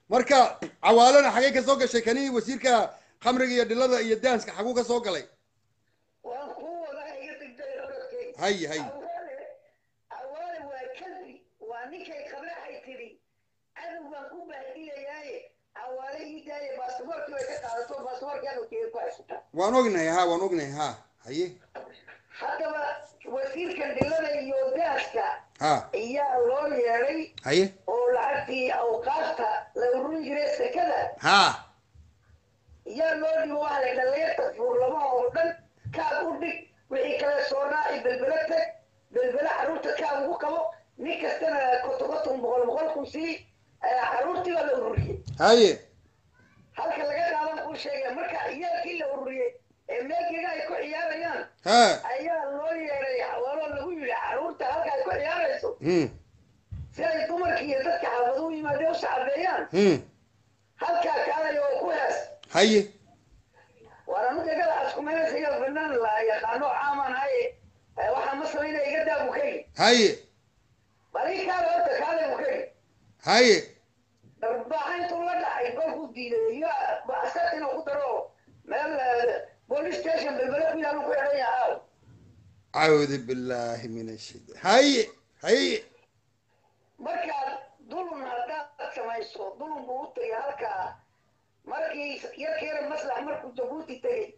marka cawaalana xagee ka soo gashay kani wasiirka khamriga iyo dhilada iyo daanska xaguu ka soo galay waan kuu wadaa iga degday orodkay hay hay awaale awaale waa kalbi waa ninkay qabraxay tidhi cadow baan ku baahdilayaaye awaale ii daaye baasaboorkii bay ka qaadato baasaboorkii adowkeeda ku haysataa waan ognahay ha waan ognahay ha haye haddaba wasiirkan dhilada iyo daaska ha ayaa loo yeedhay haye oo lacagtii awqaafta la ururin jiray sekada ha yaa loo dhibo waxa la dhalinyarta fuurlamaha oo dhan kaab u dhig wixii kale soo raaci belbele tag belbele carruurta kaab ugu qabo nin kastana kotokoton boqol boqol kun sii carruurtii baa la ururiyey haye halka laga qaadan kuu sheegaya marka ciyaalkii la ururiyey ee meelkeega ay ku ciyaarayaan ha ayaa loo yeedhay xawaaloo lagu yidhi carruurta halka ay ku ciyaarayso hmm si ay dumarkii iyo dadka xaafadu u yimaadeen u sacabeeyaan hmm halkaa kaalay oo ku hees haye war anuga igada askumeynaysa iyo fanaan la yaqaano caaman haye Eh, waxaa ma samayna iga daa bukaygi haye bali kaale horta kaale bukaygi haye darbaaxa intuu la dhacay golkuu diiday iyo asar inuu ku daro meel eh, police station belbele ku yaalu ku xidhan yahaa acuudu billahi min ashaytaan haye haye markaad dulun haddaad samayso dulun buu u tegay halkaa markii yarkeera maslax markuu jabuuti tegey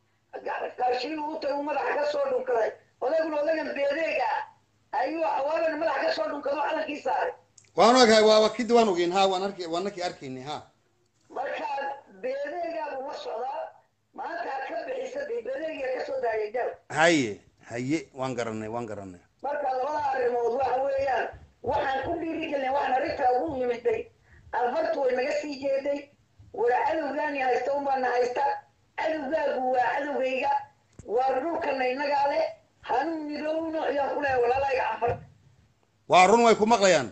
gaashiinuu u tegay uu madaxa ka soo dhunkaday odayguna odaygan beedeega ayuu awaalana madaxa ka soo dhunkado calankii saaray waan ogahay waa waa kidi waan ogeyn ha waan arki waan nakii arkaynay ha markaa beedeegaa buu la socdaa maanta ha ka bixisa dee beedeegiga ka soo daayay jaal haye haye waan garanay waan garanay marka labada arrimood waxa weeyaan waxaan ku dhiirigelin waxaan arrintaa ugu yimiday alfartu way naga sii jeeday wara cadowgaani haysta unbaana haysta cadowgaagu waa cadowgayga waa dhulkana innagaa leh hanuu midowno ayaan ku leehay walaalahayga canfarta waa run way ku maqlayaan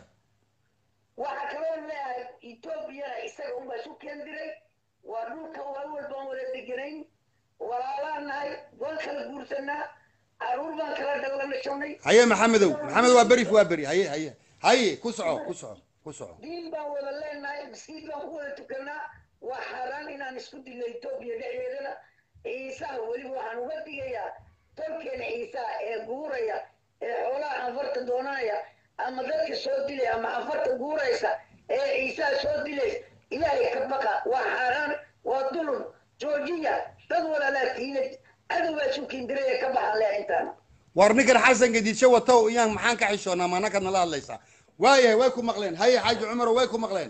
waxaa kaloo leeyahay etoobiyana isaga unbaa isu keen diray waa dhulka waa walbaan wada deganayn walaalaan nahay waan kala guursanaa caruur baan kala dhalanashanay haye maxamedow maxamed waa beri waa beri haye haye haye ku soco ku soco ku soco diin baan wada leenahay maskiid baan ku wada tukanaa waa xaaraan inaan isku dilno etoobiya dhexdeedana ciisaha weliba waxaan uga digayaa tolkeena ciisaha ee guuraya ee xoolaha anfarta doonanaya ama dadka soo dilaya ama anfarta guuraysa ee ciisaha soo dilaysa ilaahay ka baqa waa xaaraan waa dulun joojiya dad walaalaa tiina cadowbaa isu kindiraya ka baxan leh intaana war ninkan xasan gadiidsho watow iyaan maxaan ka xishoonaa maanaka nala hadlaysaa waayahay way ku maqleen haye xaaji cumaro way ku maqleen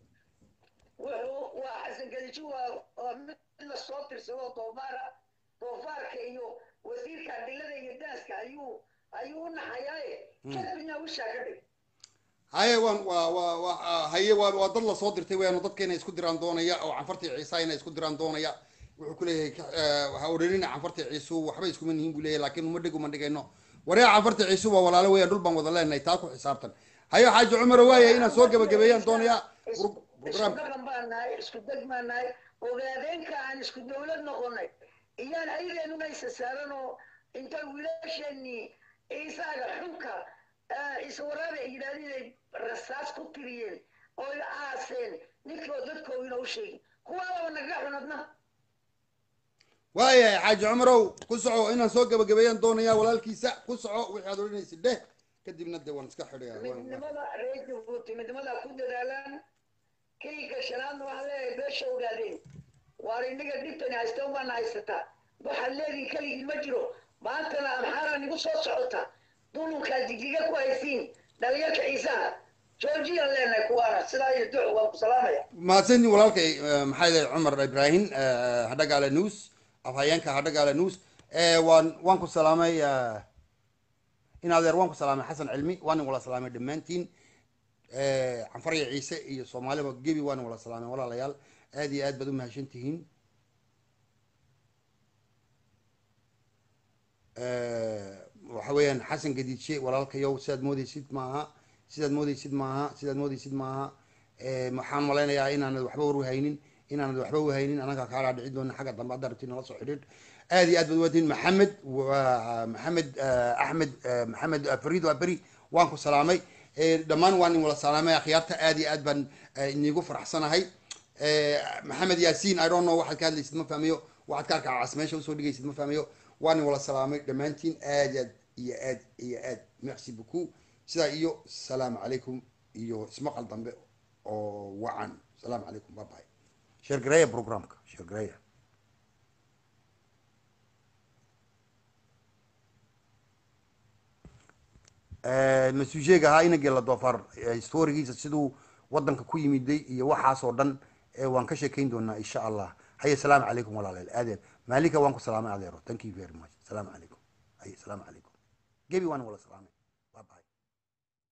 wuxuu waa xasan gadijo waa waa mid la soo tirsado doofaara doofaarka iyo wasiirka adilada iyo daaska ayuu ayuu u naxayaaye kadibna wishaa ka dhig haye waan waa waa waa haye waa waa dad lasoo dirtay weyaanu dadka inay isku diraan doonaya oo canfartii ciisa inay isku diraan doonaya wuxuu ku leeyahay ka- eh, ha odhanina canfartii ciisu waxba iskuma nihiin buu leeyahay laakiin uma dhig uma dhigayno waryaa canfartii ciisu waa walaalo weeyaan dhul baan wada leenahay taa ku xisaabtan haye xaaji cumaro waayahay inaan soo gabagabeeyaan doonaya isku Pro- isku program dhaqan baan nahay isku deg baan nahay ogaadeenka aan isku dowlad noqonay iyaan ayageenuna isa saaran oo intay wiilasheenii ciisaaga xunka eh, ciise waraabe ay yidhahdeen inay rasaas ku tiriyeen oo ay aaseen ninkoo dadkoodina u sheegin kuwaadaba naga xunadna waayahay xaaji cumarow ku soco inaan soo gabagabeeyaan doonaya walaalkiisa ku soco wixii aad odhanaysid dheh kadibna dee waan iska xidhaya waan- midnimada reer jabuuti midnimada ku dadaalaan keyga shanaadna waxaa leeyahay beesha ogaadeen waar innaga dhibtani haysta unbaana haysataa waxaad leedihin keligii ma jiro maantana amxaara nigu soo socota dulunkaa jijiga ku haysiin dhalinyarka ciisaha joojiyaan leenahay kuwaana sidaa iyo duc waan ku salaamaya mahadsantiin walaalkay eh, maxaa yahay cumar ibrahim eh, hadhagaale news afhayeenka hadhagaale news Eh, waan waan ku salaamay eh, in adeer waan ku salaamay xasan cilmi waan wala salaamay dhammaantiin Eh, canfarya ciise iyo soomaaliba gebi waan wala salaamay walaalayaal aad iyo aad baad u mahadsan tihiin Eh, waxa weeyaan xasan gadiidshe walaalkayow sidaad moodeysid maaha sidaad moodeysid maaha sidaad moodeysid maaha Eh, waxaan malaynayaa inaanad waxba warwahaynin inaanad waxba wahaynin anaga kaalaa dhici doona xagga dambe hadda rabti nala soo xidhiidh aad iyo aad baad uwaadiin maxamed waa maxamed eh, axmed eh, maxamed eh, fariid waa beri waan ku salaamay Eh, dhammaan waa nin wala salaamay akhyaarta aad iyo aad baan eh, inigu faraxsanahay Eh, maxamed yaasiin i don't know waxaad ka hadlaysid ma fahmayo waxaad ka arkaa meesha usoo dhigaysid ma fahmayo waa nin wala salaamay dhammaantiin aad aad iyo aad iyo aad merci beaucoup sidaa iyo salaamu calaykum iyo ismaqal dambe oo wacan salaamu calaykum bye bye sheergareeya programka sheergareeya masuujeega ahaa inagii la doofar historigiisa siduu wadanka ku yimiday iyo waxaas oo dhan eh, waan ka sheekayn doonaa insha allah haye salaamu calaykum walaaleel aadeen maalinka waan ku salaamay adeero thank you very much salaamu calaykum haye salaamu calaykum gebi waan wala salaamay